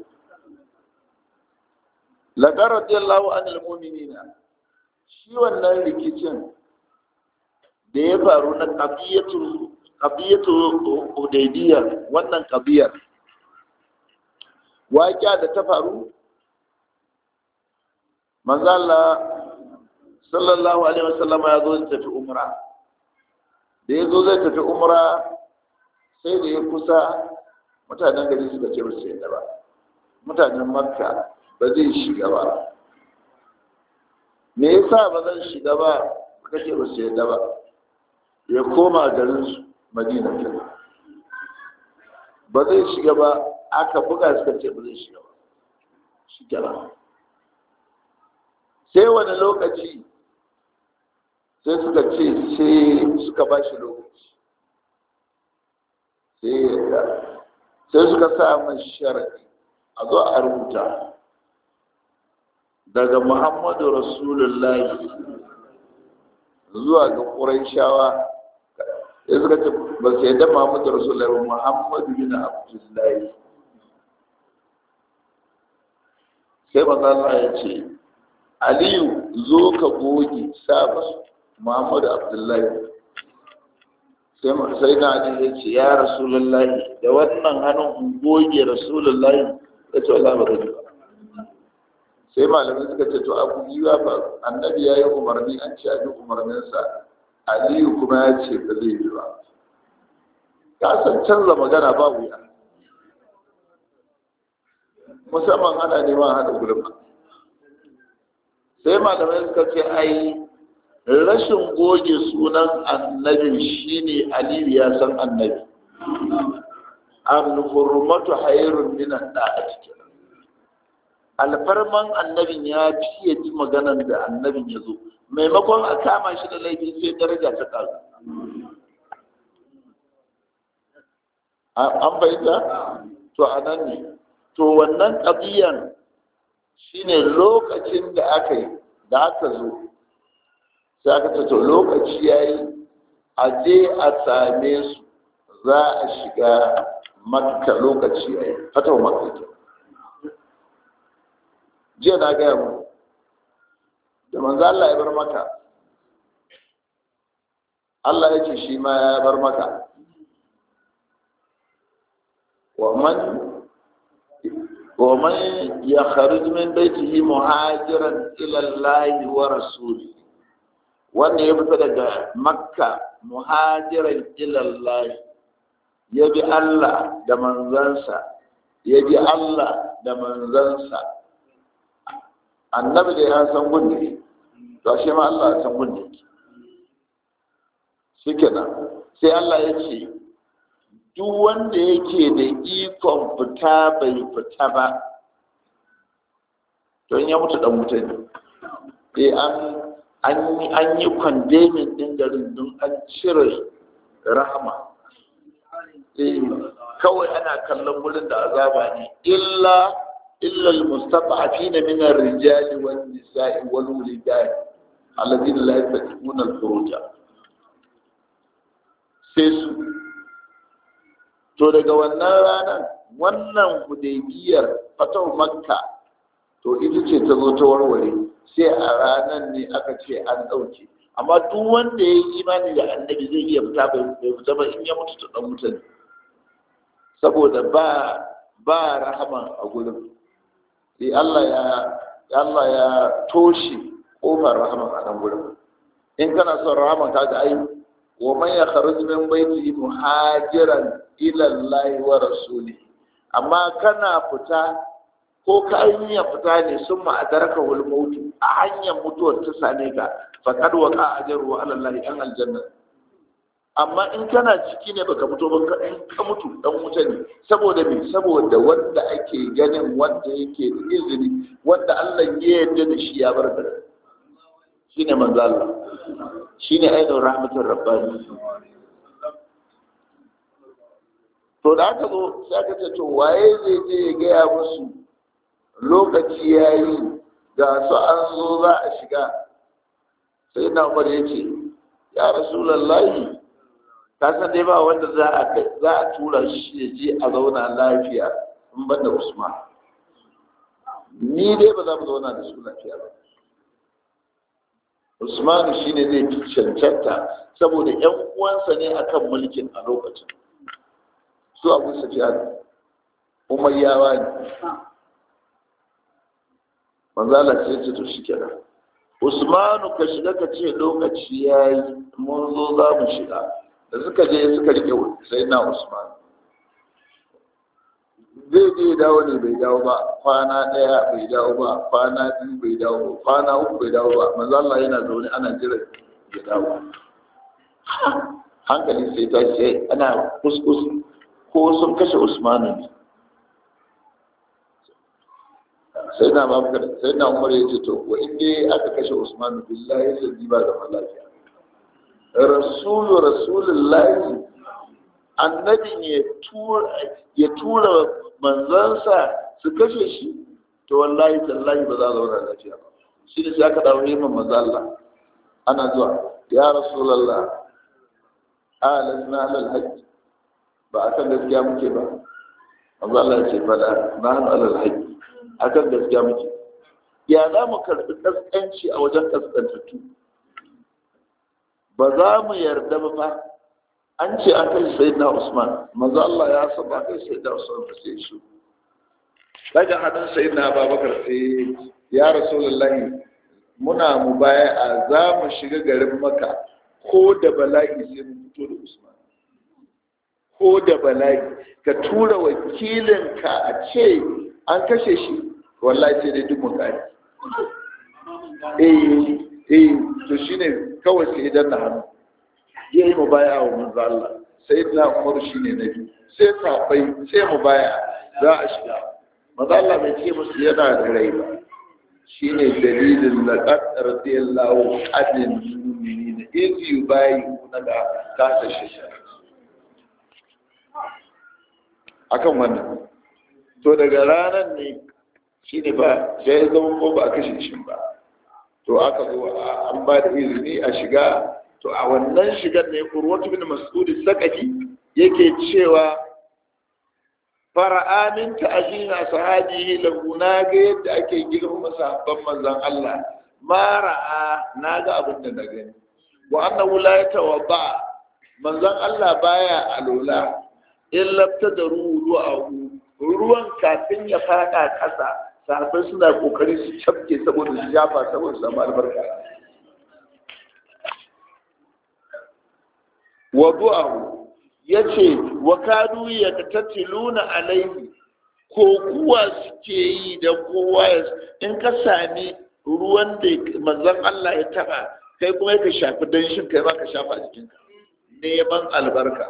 lagar radiyallahu anil mu'minina shi wannan rikicin da ya faru na qadiyatu qadiyatu hudaybiyya wannan qadiyar waƙiya da ta faru manzo Allah sallallahu alaihi wasallam ya zo tafi umra da ya zo zai tafi umra sai da ya kusa mutanen gari suka ce ba su yadda ba mutanen makka ba zai shiga ba me yasa ba zan shiga ba suka ce ba su yadda ba ya koma garin su madina ke ba zai shiga ba aka buga suka ce ba zai shiga ba shi kenan sai wani lokaci sai suka ce sai suka ba shi lokaci sai suka sa mai sharadi a zo a rubuta daga muhammadu rasulullahi zuwa ga ƙuraishawa sai suka ce ba su yadda muhammadu rasulullahi ba muhammadu bin abdullahi sai mazala ya ce aliyu zo ka goge sabon muhammadu abdullahi sai na ne ya ce ya rasulullahi da wannan hannun in goge rasulullahi ya ce wala ba ba sai malamai suka ce to abu biyu ba annabi ya yi umarni an ce a bi umarninsa aliyu kuma ya ce ba zai yi ba ka san canza magana ba wuya musamman ana neman haɗa gulma sai malamai suka ce ai rashin goge sunan annabin shine aliyu ya san annabi an hurmatu hayrun min da'ati alfarman annabin ya fiye ji maganan da annabin ya zo maimakon a kama shi da laifi sai daraja ta karu an bayyana to a nan ne to wannan ƙabiyan shine lokacin da aka yi da aka zo sai aka ce to lokaci ya yi a je a same su za a shiga makka lokaci ya yi fata wa makka jiya na gaya mu da manzo Allah ya bar maka Allah ya ce shi ma ya bar maka wa man wa man yakhruj min baytihi muhajiran ila Allah wa rasulihi wanda ya fita daga makka muhajiran ilallahi ya bi Allah da manzansa ya bi Allah da manzansa annabi da ya san gunde to shi ma Allah ya san gunde shi kenan sai Allah ya ce duk wanda yake da ikon fita bai fita ba don ya mutu dan wuta ne eh an an yi kwandemin din garin don an cire rahama eh kawai ana kallon wurin da azaba ne illa illa almustad'afin min ar-rijali wan nisa'i wal wulidan alladhina la yastati'una al-furuja sai su to daga wannan ranar wannan hudaybiyar fatahu makka to ita ce ta zo ta warware sai a ranar ne aka ce an ɗauke amma duk wanda ya yi imani da annabi zai iya fita bai fita ba in ya mutu ta ɗan mutane saboda ba ba rahama a gurin sai Allah ya Allah ya toshe kofar rahama a nan gurin in kana son rahama ka ga ai wa man yakhruj min baiti muhajiran ila Allah wa rasuli amma kana fita ko ka ya fita ne sun ma'adaraka wal mautu a hanyar mutuwar ta same ka faqad waqa ajru ala Allah an aljanna amma in kana ciki ne baka fito ba in ka mutu dan wuta ne saboda me saboda wanda ake ganin wanda yake da izini wanda Allah ya yarda da shi ya bar da shine manzo Allah shine ainihin rahmatul rabbani to da aka zo sai aka ce to waye zai je ya gaya musu lokaci ya yi ga su an zo za a shiga sai na umar ya ce ya rasulallahi ka san dai ba wanda za a za a tura shi ya je a zauna lafiya in ban da usman ni dai ba za mu zauna da su lafiya ba usman shi ne zai fi cancanta saboda yan uwansa ne akan mulkin a lokacin su abu sufiyan umayyawa ne manzala ce ce to shi kenan usmanu ka shiga ka ce lokaci ya yi mun zo za mu shiga da suka je suka rike sai na usman zai je dawo ne bai dawo ba kwana ɗaya bai dawo ba kwana biyu bai dawo ba kwana uku bai dawo ba manzala yana zaune ana jira ya dawo hankali sai ta ce ana kuskus ko sun kashe usmanu ne sai na babakar sai na umar ya ce to wa inda aka kashe usman billahi sai ba da lafiya rasulu rasulullahi annabi ne ya tura manzansa su kashe shi to wallahi tallahi ba za a zauna lafiya ba shi ne sai aka dawo neman manzo Allah ana zuwa ya rasulullah alasna alal hajj ba akan gaskiya muke ba manzo Allah ya ce fada nahnu alal hajj akan gaskiya muke ya za mu karɓi ƙasƙanci a wajen ƙasƙantattu ba za mu yarda ba fa an ce an kai sai na usman maza Allah ya san ba kai sai da usman ba sai shi daga hannun sai na babakar sai ya rasulullahi muna mu baya a za mu shiga garin maka ko da bala'i sai mu fito da usman ko da bala'i ka tura wakilinka a ce an kashe shi wallahi sai dai duk mutane eh eh to shine kawai sai idan na hannu ya yi mubaya wa manzo Allah sai na Umar shine na biyu sai safai sai mubaya za a shiga manzo Allah bai ce musu yana da rai ba shine dalilin laqad radiyallahu anil mu'minin iz yubayyi'una da kasa shi akan wannan to daga ranar ne shi ne ba sai ya zama ko ba a kashe shi ba to aka zo an ba da izini a shiga to a wannan shigar ne kurwatu bin mas'udi sakaki yake cewa fara'a min ta'zina sahabihi lahu na ga yadda ake girmama sahabban manzon Allah ma ra'a na ga abin da na gani wa annahu la yatawadda manzon Allah baya alola illa tadaru du'ahu ruwan kafin ya fada ƙasa sahabbai suna kokari su cafke saboda su jafa saboda su samu albarka wa du'ahu yace wa kadu yaktatiluna alaihi ko kuwa suke yi da kowa in ka sami ruwan da manzon Allah ya taba kai kuma ka shafi danshin kai ma ka shafa a jikinka neman albarka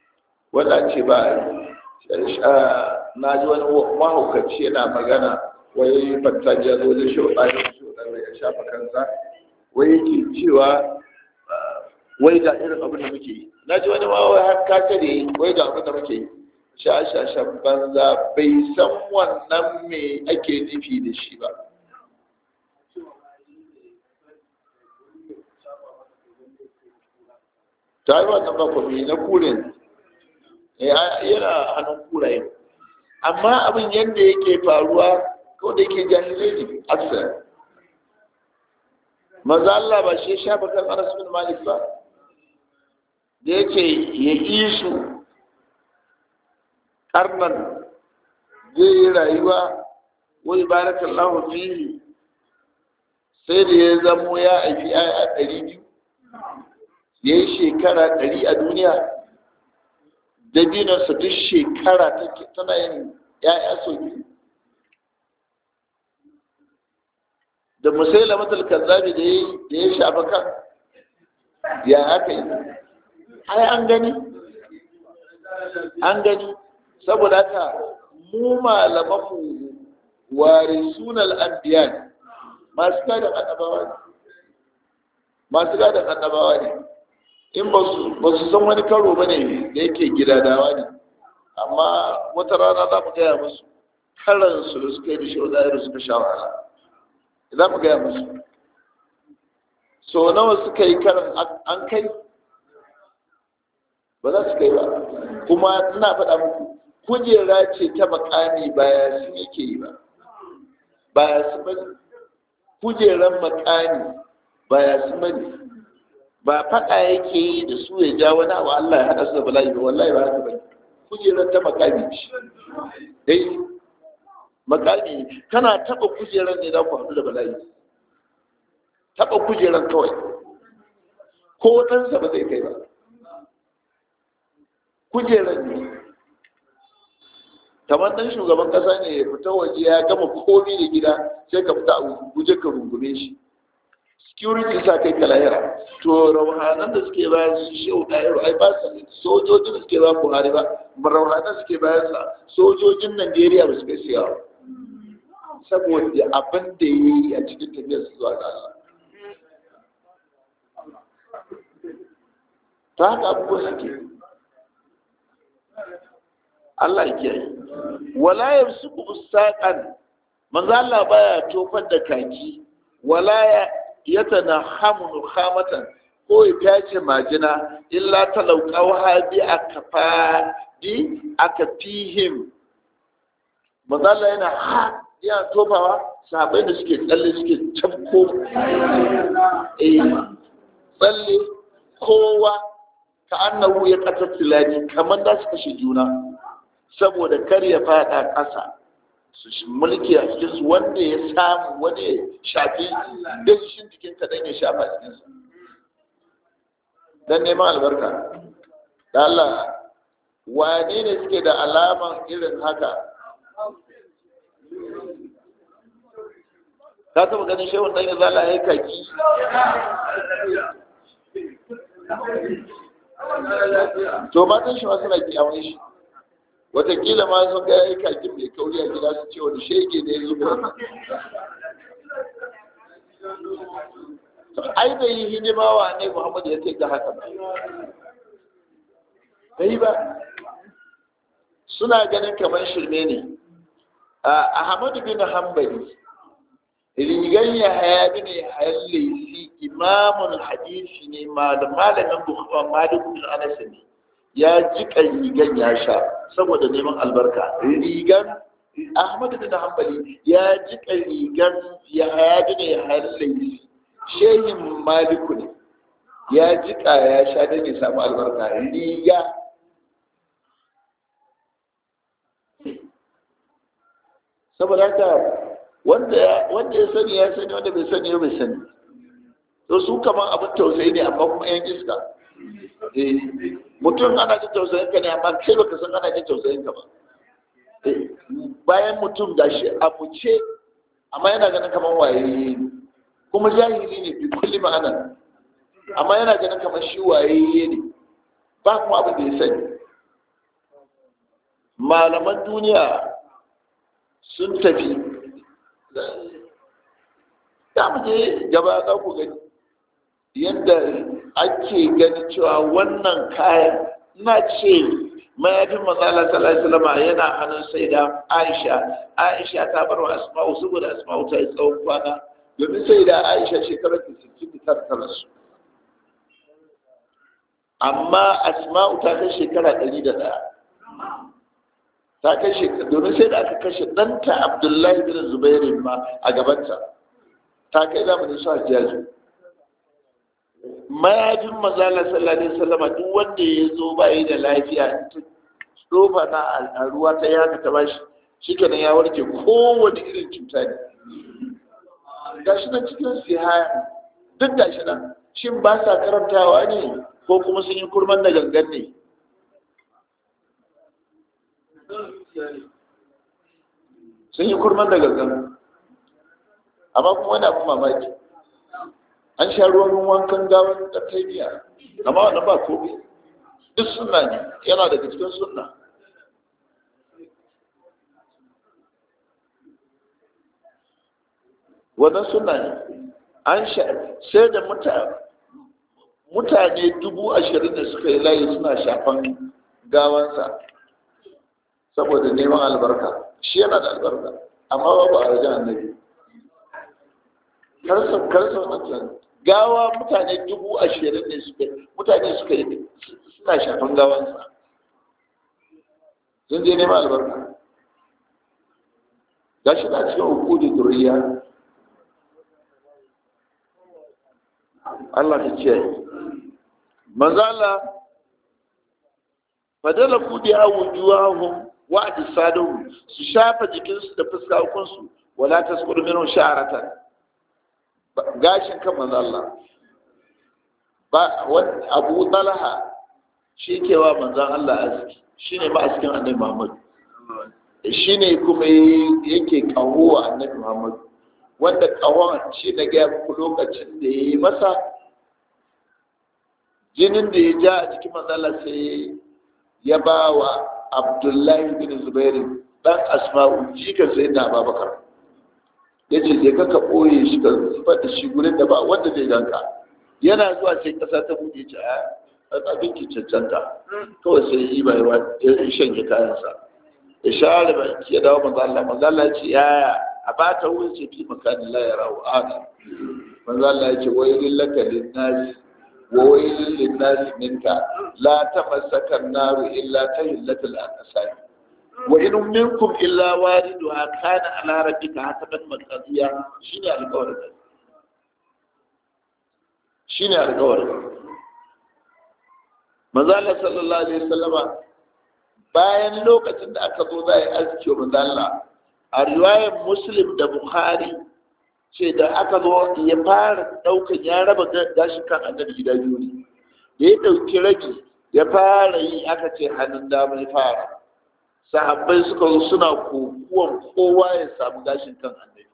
wanda ce ba na ji wani mahaukaci yana magana wai fattaji ya zo da shoɗa ya shoɗa ya shafa kansa wai yake cewa wai ga irin abin da muke yi na ji wani ma wai har ka tare wai ga abin da muke yi shashashan banza bai san wannan me ake nufi da shi ba ta yi wannan ba kwami na kurin yana hannun kurayen amma abin yadda yake faruwa kawai da yake jahilai ne aksar maza Allah ba shi shafa kan Anas bin Malik ba da yake ya isu karnan zai yi rayuwa wai barakallahu fihi sai da ya zamo ya aifi a ɗari biyu ya yi shekara ɗari a duniya dabinarsa duk shekara tana yin ‘ya'ya sau biyu da musaila matal kazzabi da ya shafa kan ya haka yi ai an gani an gani saboda haka mu malamanmu ware sunan anbiya ne masu gadon annabawa ne masu gadon annabawa ne in ba su san wani karo ba ne da yake gidadawa ne amma wata rana za mu gaya musu karansu da suka yi da shaudayar suka sha wahala za mu gaya musu so nawa suka yi karan an kai ba za su kai ba kuma ina faɗa muku kujera ce ta makami baya sun yake yi ba baya su bane kujeran makami baya su bane ba faɗa yake yi da su ya ja wani abu Allah ya haɗa su da bala'i ba wallahi ba haka bane kujeran ta makami ce dai makami kana taɓa kujeran ne za ku haɗu da bala'i taɓa kujeran kawai ko ɗansa ba zai kai ba kujeran ne kamar dan shugaban kasa ne ya fita waje ya gama komi da gida sai ka fita a guje ka rungume shi security sa kai ka lahira to rauhanan da suke bayan su shehu ɗayaro ai ba su sojojin da suke bayan buhari ba rauhanan suke bayan sa sojojin najeriya ba su kai siya saboda abin da ya yi a cikin tafiyar su zuwa ga Allah ta haka abubuwa suke Allah ya kiyaye wala yamsuku ustaqan manzo Allah baya tofar da kaki wala ya yatanahamu khamatan ko ya tace majina illa talauqaw hadi akafa di akafihim manzo Allah yana ha ya tofawa sahabbai da suke tsalle suke tabko eh tsalle kowa ka annahu ya qatattilani kamar da su kashe juna saboda kar ya fada ƙasa su mulki a cikin su wanda ya samu wani ya shafi dashin jikin ka dan ya shafa cikin sa dan neman albarka da Allah wane ne suke da alaman irin haka ka taba ganin shehun dan ya zala ya kaki to matan shi ma suna kiyamun shi watakila ma sun ga yayi kakin mai kauri a gida su ce wani shege ne ya zuba ai bai yi hidima wa ne muhammadu ya kai ga haka ba bai ba suna ganin kamar shirme ne ahmadu bin hanbali rigan ya haya bin ya hayar laisi imamun hadisi ne malamin bukhari malik bin anas ne ya jika rigan ya sha saboda neman albarka rigan ahmadu bin hanbali ya jika rigan ya haya bin ya hayar laisi shehin maliku ne ya jika ya sha don ya samu albarka riga saboda haka wanda ya sani ya sani wanda bai sani ya bai sani to su kaman abin tausayi ne amma kuma yan iska mutum ana jin tausayin ka ne amma kai baka san ana jin tausayin ka ba bayan mutum gashi a buce amma yana ganin kaman waye kuma jahili ne bi kulli ma'ana amma yana ganin kaman shi waye ne ba kuma abin da ya sani malaman duniya sun tafi za mu je gaba za ku gani yadda ake gani cewa wannan kayan na ce mayafin matsala sallallahu yana hannun sai da aisha aisha ta bar wa asma'u saboda asma'u ta yi tsawon kwana domin sai da aisha shekarar ta sittin da tara su amma asma'u ta kai shekara ɗari da ɗaya ta kai shekara domin sai da aka kashe ɗanta abdullahi bin zubairu ma a gabanta ta kai zamanin su hajjaji mayafin mazala sallallahu alaihi wasallama duk wanda ya zo bayi da lafiya ta tsofa na a ruwa ta yaka ta bashi shikenan ya warke kowane irin cuta ne gashi nan cikin sihaya duk gashi nan shin ba sa karantawa ne ko kuma sun yi kurman da gangan ne sun yi kurman da gangan amma kuma wani abin mamaki an sha ruwan wankan gawan da taimiya amma wannan ba komai duk sunna ne yana daga cikin sunna wannan sunna ne an sha sai da mutane dubu ashirin da suka yi layi suna shafan gawansa saboda neman albarka shi yana da albarka amma babu a wajen annabi karsa karsa wannan gawa mutane dubu ashirin ne suka mutane suka yi suna shafan gawansa sun je neman albarka ga shi na cikin hukudu duriya Allah ta ce manzo Allah fadala kudi a wujuhahum wa ajsaduhum su shafa jikinsu da fuskakunsu wala tasqur minhu sha'ratan gashin kan manzo Allah ba wani Abu Talha shi ke wa manzon Allah aski shine ma askin Annabi Muhammad shine kuma yake kawo wa Annabi Muhammad wanda kawon shi da ga muku lokacin da yayi masa jinin da ya ja a cikin manzo Allah sai ya ba wa Abdullahi bin Zubair dan Asma'u jika sai da Abubakar ya ce je ka ɓoye shi ka zubar da shi gurin da ba wanda zai ganka yana zuwa sai ƙasa ta buɗe ce a abin ki cancanta kawai sai yi bai wa ya shanye kayansa ya share ba ya dawo manzo Allah manzo Allah ce yaya a ba ta wurin ce fi makanin la ya rawu ana manzo Allah ya ce wailil laka linnasi wa wailil linnasi minka la tamassaka an-naru illa tahillatul aqsam wa in minkum illa wariduha kana ala rabbika hataban maqdiya shine alƙawarin shine alƙawarin manzo Allah sallallahu alaihi wasallama bayan lokacin da aka zo za a yi aski wa manzo Allah a riwayar Muslim da Bukhari ce da aka zo ya fara daukan ya raba gashin kan annabi gida biyu ne da ya dauki rabi ya fara yi aka ce hannun dama ya fara sahabbai suka zo suna kokuwan kowa ya samu gashin kan annabi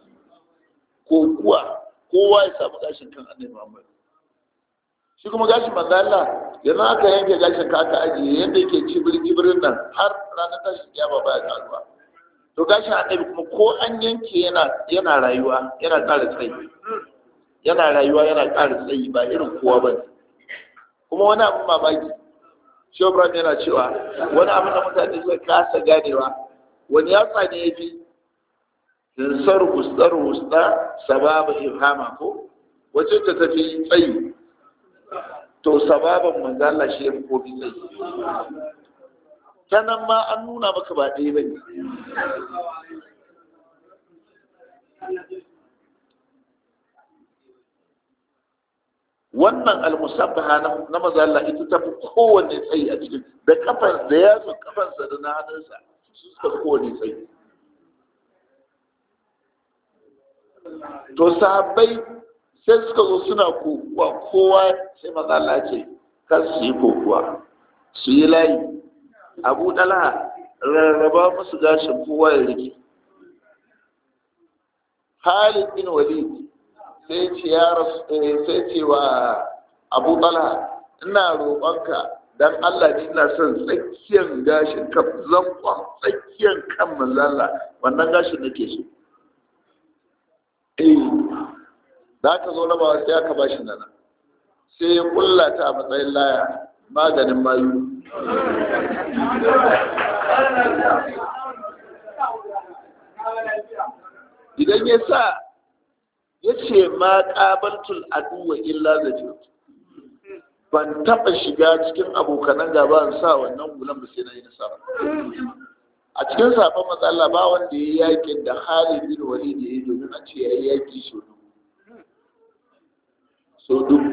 kokuwa kowa ya samu gashin kan annabi Muhammad shi kuma gashin manzo Allah yanzu aka yanke gashin ka aka ajiye yadda yake cibiri cibirin nan har ranar tashin kiyama baya karuwa to gashin annabi kuma ko an yanke yana yana rayuwa yana ƙara tsayi yana rayuwa yana ƙara tsayi ba irin kowa ba kuma wani abin mamaki shobran yana cewa wani abin da mutane suka kasa ganewa wani yatsa ne ya fi zinsar husdar husda sababa ifhama ko wacce ta tafi tsayi to sababan manzala shi ya fi kofi tsayi ta nan ma an nuna maka ba ɗaya ba ne wannan almusabbaha na maza Allah ita ta fi kowanne tsayi a cikin da kafan da yatsun kafansa da na hannunsa su suka fi kowanne tsayi to sahabbai sai suka zo suna kokuwa kowa sai maza Allah ce kan su yi kokuwa su yi layi abu dala rarraba musu gashin kowa ya rike Khalid bin Walid sai ce ya sai ce wa Abu Talha ina roƙonka dan Allah ne ina son tsakiyar gashin kan zankon tsakiyar kan manzala wannan gashin nake so eh za ka zo rabawa sai aka ba shi nana sai ya kulla ta a matsayin laya maganin mayu idan ya sa ya ce ma ƙabaltul aduwa illa zafi ban taɓa shiga cikin abokanan gaba in sa wannan gulan ba sai na yi nasara a cikin sabon matsala ba wanda ya yi yakin da Khalid bin Walid ya yi domin a ce ya yi yaki so dubu so dubu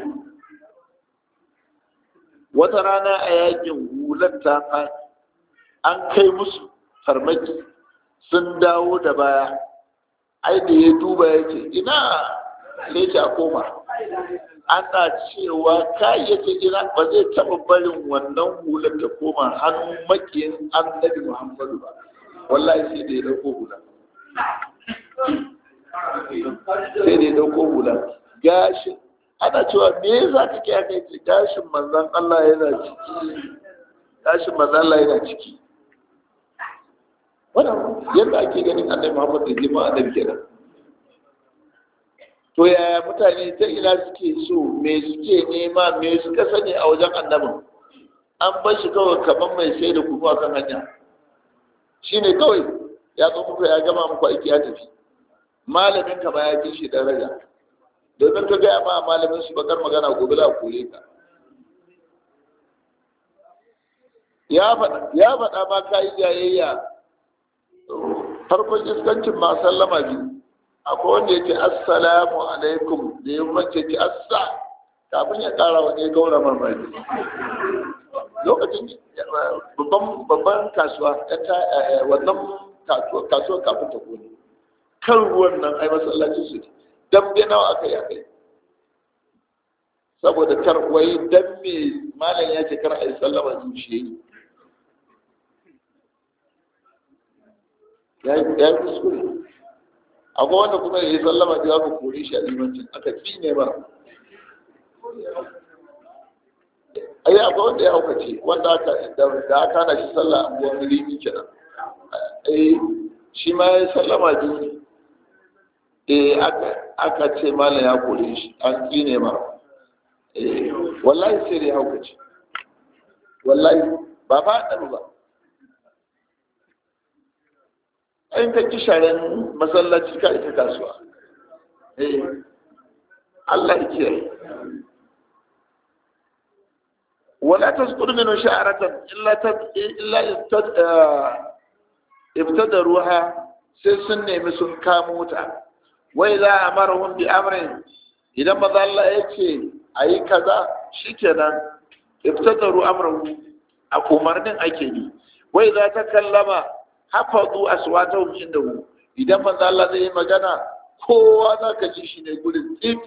wata rana a yakin hular ta an kai musu farmaki sun dawo da baya ai da ya duba ya ce ina lece a koma ana cewa kayayyaki ina ba zai taɓa barin wannan hular ta koma hannun makiyin annabi muhammadu ba wallahi sai da ya ɗauko hula sai da ya ɗauko hula gashin ana cewa me yasa kake aka yi gashin manzan Allah yana ciki gashin manzan Allah yana ciki wannan yadda ake ganin annabi Muhammad da jima annabi kenan to yaya mutane ta ina suke so me suke nema me suka sani a wajen annabin an bar shi kawai kamar mai sai da kuma kan hanya shine kawai ya zo muku ya gama muku aiki ya tafi malamin ka ba ya fi shi daraja domin ka gaya ma malamin su bakar magana gobe za a kore ka ya faɗa ma ka yi jayayya farkon iskancin ma sallama biyu akwai wanda ya ce assalamu alaikum da ya mace ce assa kafin ya ƙara wani ya gaura mamaki lokacin babban kasuwa wannan kasuwa kafin ta kone kan ruwan nan ai masallacin su ne dambe nawa aka yi akai saboda kar wai dan me malam ya ce kar a yi sallama zuciya ya yi kuskure akwai wanda kuma ya yi sallama da aka kore shi a limancin aka fi ne ba ai akwai wanda ya haukace wanda aka da aka hana shi sallah a buwan milimi kenan ai shi ma ya yi sallama biyu eh aka ce malam ya kore shi an tsine ma eh wallahi sai da ya haukace wallahi ba ba ɗan ba in ka ki sharen masallaci ka ita kasuwa eh Allah ya kiyaye wala tasqud min sha'ratan illa ta illa ibtadaruha sai sun nemi sun kamo ta wai za a marahun bi amrin idan maza Allah ya ce a yi kaza shi kenan iftataru amrahu a umarnin ake yi wai za ta kallama hafazu aswatahum indahu idan maza Allah zai yi magana kowa za ka ji shi ne gurin tsif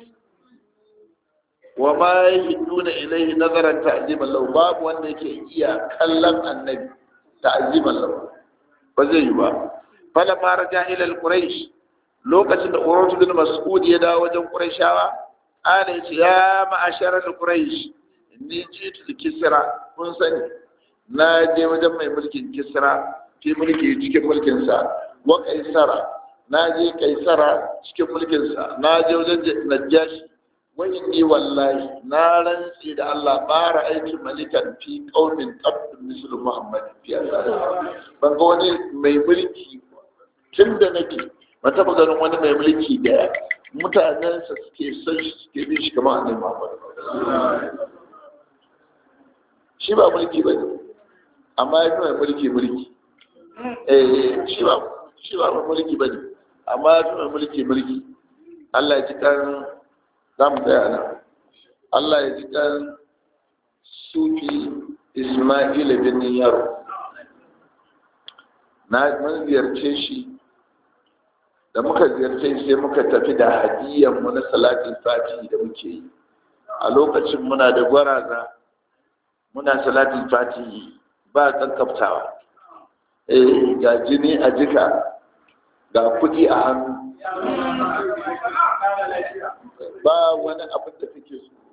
wa ma yahduna ilayhi nazaran ta'ziman lahu babu wanda yake iya kallon annabi ta'ziman lahu ba zai yi ba falamma raja ila al-quraish lokacin da Urwatu bin Mas'ud ya dawo wajen Qurayshawa ana yace ya ma'asharar Quraysh ni jitu da Kisra kun sani na je wajen mai mulkin Kisra ke mulki cikin mulkin sa wa Kaisara na je Kaisara cikin mulkin sa na je wajen Najashi wa inni wallahi na rantsi da Allah bara aiki malikan fi qaumin qad mislu Muhammad fi ban ga wani mai mulki tun da nake ba taɓa ganin wani mai mulki da mutanensa suke son shi suke bin shi kamar annabi Muhammad shi ba mulki ba ne amma ya fi mai mulki mulki eh shi ba shi ba mai mulki ba ne amma ya fi mai mulki mulki Allah ya ji kan za mu tsaya nan Allah ya ji kan sufi Ismail bin Yaro na mun ziyarce shi da muka ziyarce sai muka tafi da hadiyan mu na salatin fati da muke yi a lokacin muna da gwaraza muna salatin fati ba kankaftawa eh ga jini a jika ga kudi a hannu ba wani abin da take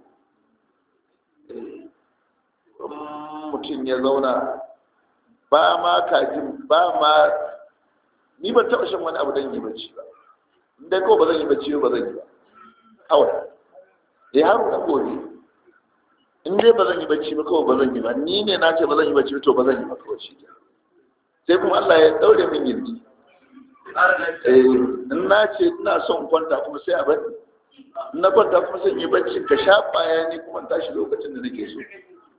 so mutum ya zauna ba ma kajin ba ma ni ban taɓa shan wani abu don yi bacci ba dai ko ba zan yi bacci ba zan yi ba kawai eh har da gobe in dai ba zan yi bacci ba kawai ba zan yi ba ni ne na ce ba zan yi bacci to ba zan yi ba kawai shi sai kuma Allah ya daure min gindi eh in na ce ina son kwanta kuma sai a bari in na kwanta kuma sai yi bacci ka sha baya ni kuma tashi lokacin da nake so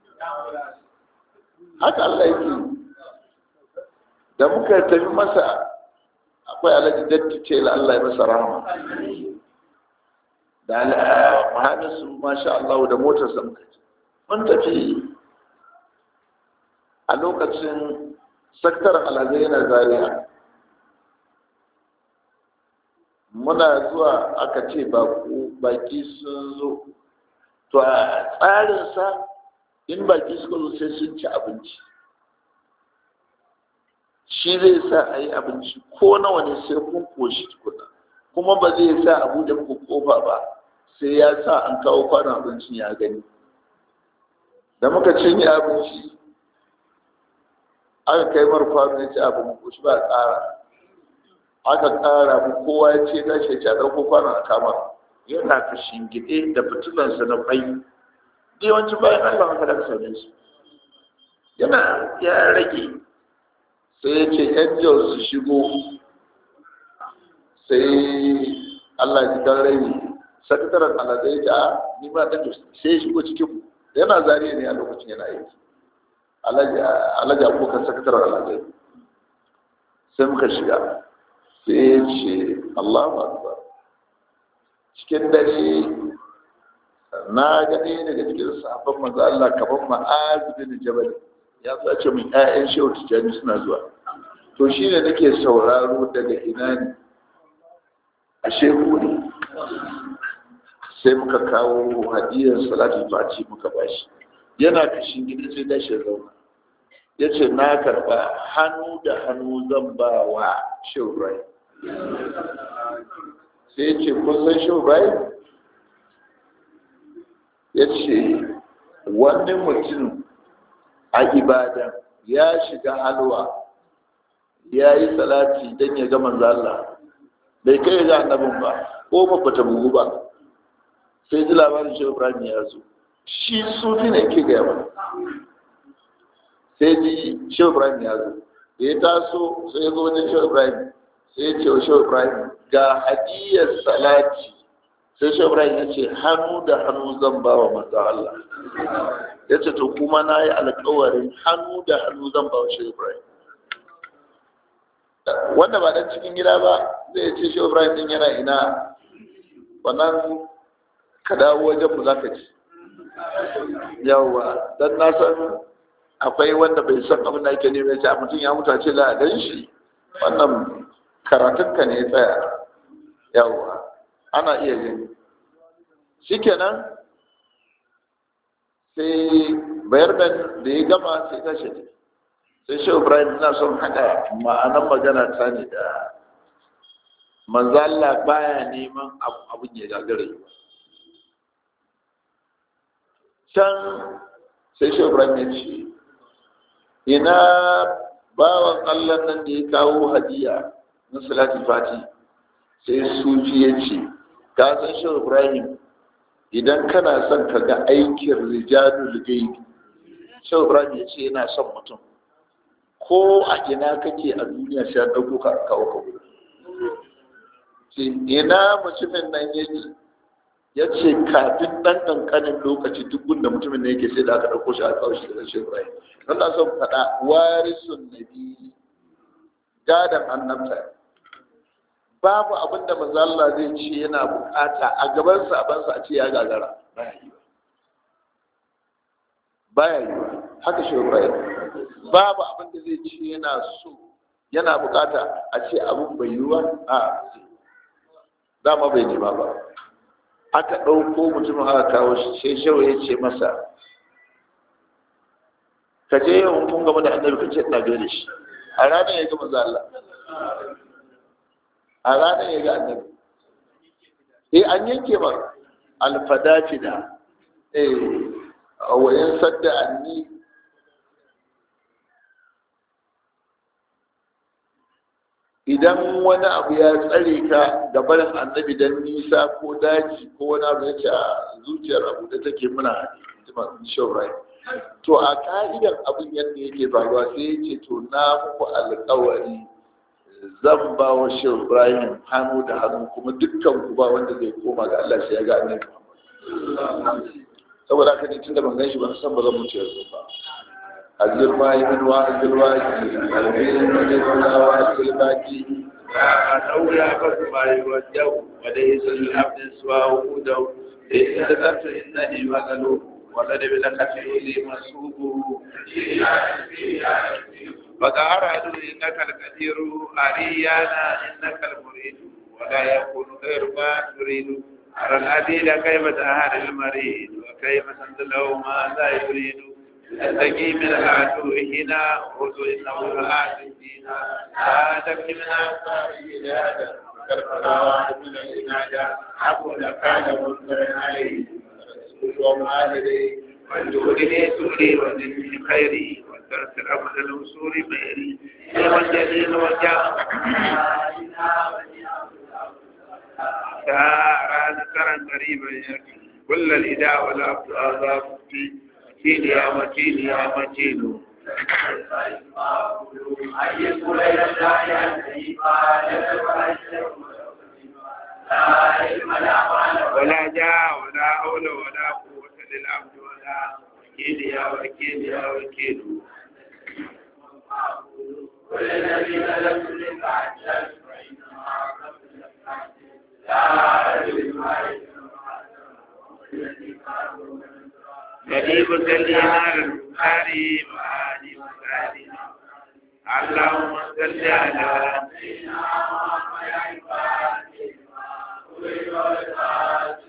haka Allah yake da muka tafi masa akwai alhaji datti ce la Allah ya masa rahama da mahadisu masha Allah da motar sa muka ci mun tafi a lokacin saktar alhazai yana zariya muna zuwa aka ce baki sun zo to a tsarinsa in baki suka zo sai sun ci abinci shi zai sa a yi abinci ko nawa ne sai kun koshi tukuna kuma ba zai sa abu da muku kofa ba sai ya sa an kawo kwanon abincin ya gani da muka cinye abinci aka kai mar kwano ya ci abin koshi ba tsara aka ƙara mu kowa ya ce tashi ya ɗauko kwanon a kama yana ka shingide da fitilansa na bai yawancin bayan allah haka da sauran su yana ya rage sai ya ce angel su shigo sai allah ji dan rai sakataren alazai ta ni ma dan sai ya shigo cikin yana zariya ne a lokacin yana aiki alhaji abokan sakataren alazai sai muka shiga sai ya ce allahu akbar cikin dare na gani daga cikin sahabban manzo Allah kaman ma'az bin jabal ya zace min ƴaƴan shehu tijani suna zuwa to shi ne nake sauraro daga ina ne a shehu ne sai muka kawo hadiyar salatul fati muka bashi yana kashin gida sai dashi zauna ya ce na karba hannu da hannu zan ba wa shehu rai sai ce kun san shehu rai ya ce wani mutum a ibadan ya shiga halwa ya yi salati don ya ga manzala bai kai ga annabin ba ko ba ta bugu ba sai ji labarin shi ibrahim ya zo shi sufi ne ke gaya mana sai ji shi ibrahim ya zo da ya taso sai ya zo wajen shi ibrahim sai ya ce wa shi ibrahim ga hadiyar salati sai shi ibrahim ya ce hannu da hannu zan ba wa manzo Allah ya ce to kuma na yi alkawarin hannu da hannu zan ba wa shi ibrahim wanda ba dan cikin gida ba zai ce shi ibrahim din yana ina wannan ka dawo wajen mu zaka ci yawa dan na san akwai wanda bai san abin da ake nema ya mutum ya mutu a ce za a gan shi wannan karatunka ne ya tsaya yawa ana iya yin shikenan sai bayar da ya gama sai ta shi sai shi ibrahim na son haɗa ma'anan magana ta ne da manzo Allah baya neman abun ya gagare can sai shi ibrahim ya ce ina bawan Allah nan da ya kawo hadiya na salatul fati sai sufi ya ce ka san shi ibrahim idan kana son ka ga aikin rijalul gaibi shi ibrahim ya ce yana son mutum ko a ina kake a duniya sai an ɗauko ka kawo ka ce ina mutumin nan ya ce ya ce kafin ɗan ƙanƙanin lokaci duk gunda mutumin da yake sai da aka ɗauko shi a kawo shi da shi ibrahim don na son faɗa warisun nabi gadon annabta babu abin da manzo Allah zai ce yana bukata a gaban sabansa a ce ya gagara baya yi baya yi haka shi Ibrahim babu abin da zai ce yana so yana bukata a ce abin bai yi ba a dama bai nema ba aka ɗauko mutumin aka kawo shi sai shawo ya ce masa ka je yawan kun gama da annabi ka ce ina da shi a ranar ya ga manzo Allah a ranar ya ga annabi eh an yanke ba alfadaci da eh wayan sadda anni idan wani abu ya tsare ka ga barin annabi dan nisa ko daji ko wani abu ya ce a zuciyar abu da take muna shaurai to a ka'idar abin yadda yake faruwa sai ya ce to na muku alkawari zan ba wa shehu ibrahim hannu da hannu kuma dukkan ku ba wanda zai koma ga allah sai ya ga annabi saboda haka ne tunda ban gan shi ban san ba zan mutu yanzu ba azir ma yi min wa azir wa ki albirin da ne kula wa azir ba ki a daura ba su ba yi wa jau wa da yi sun abin suwa wa kudau da yi da zarta inda ne magalo wanda da bi da kafi yuli masu baka aradu innaka al-qadiru ariyana innaka al-murid ولا يكون غير ما تريد أرى العديد كيف تهار المريض وكيف تنزله ما لا يريد تستقي من العدو هنا خذ إنه الآت فينا لا تبني من أنصار إلهك من الإنادة أقول كان منكر عليه وما عليه والجهد لي سوري والذل خيري والدرس الأمر الوصول ميري والجليل وجاء تعالى ذكرا قريبا يكفي كل الإداء والأبطال في متين يا متين يا متين ولا جاء ولا حول ولا قوة للعبد ولا وكيل يا وكيل يا وكيل كل الذي تلف للبعد يجيب سلينا البخاري وآل مساعدين اللهم صل على سيدنا محمد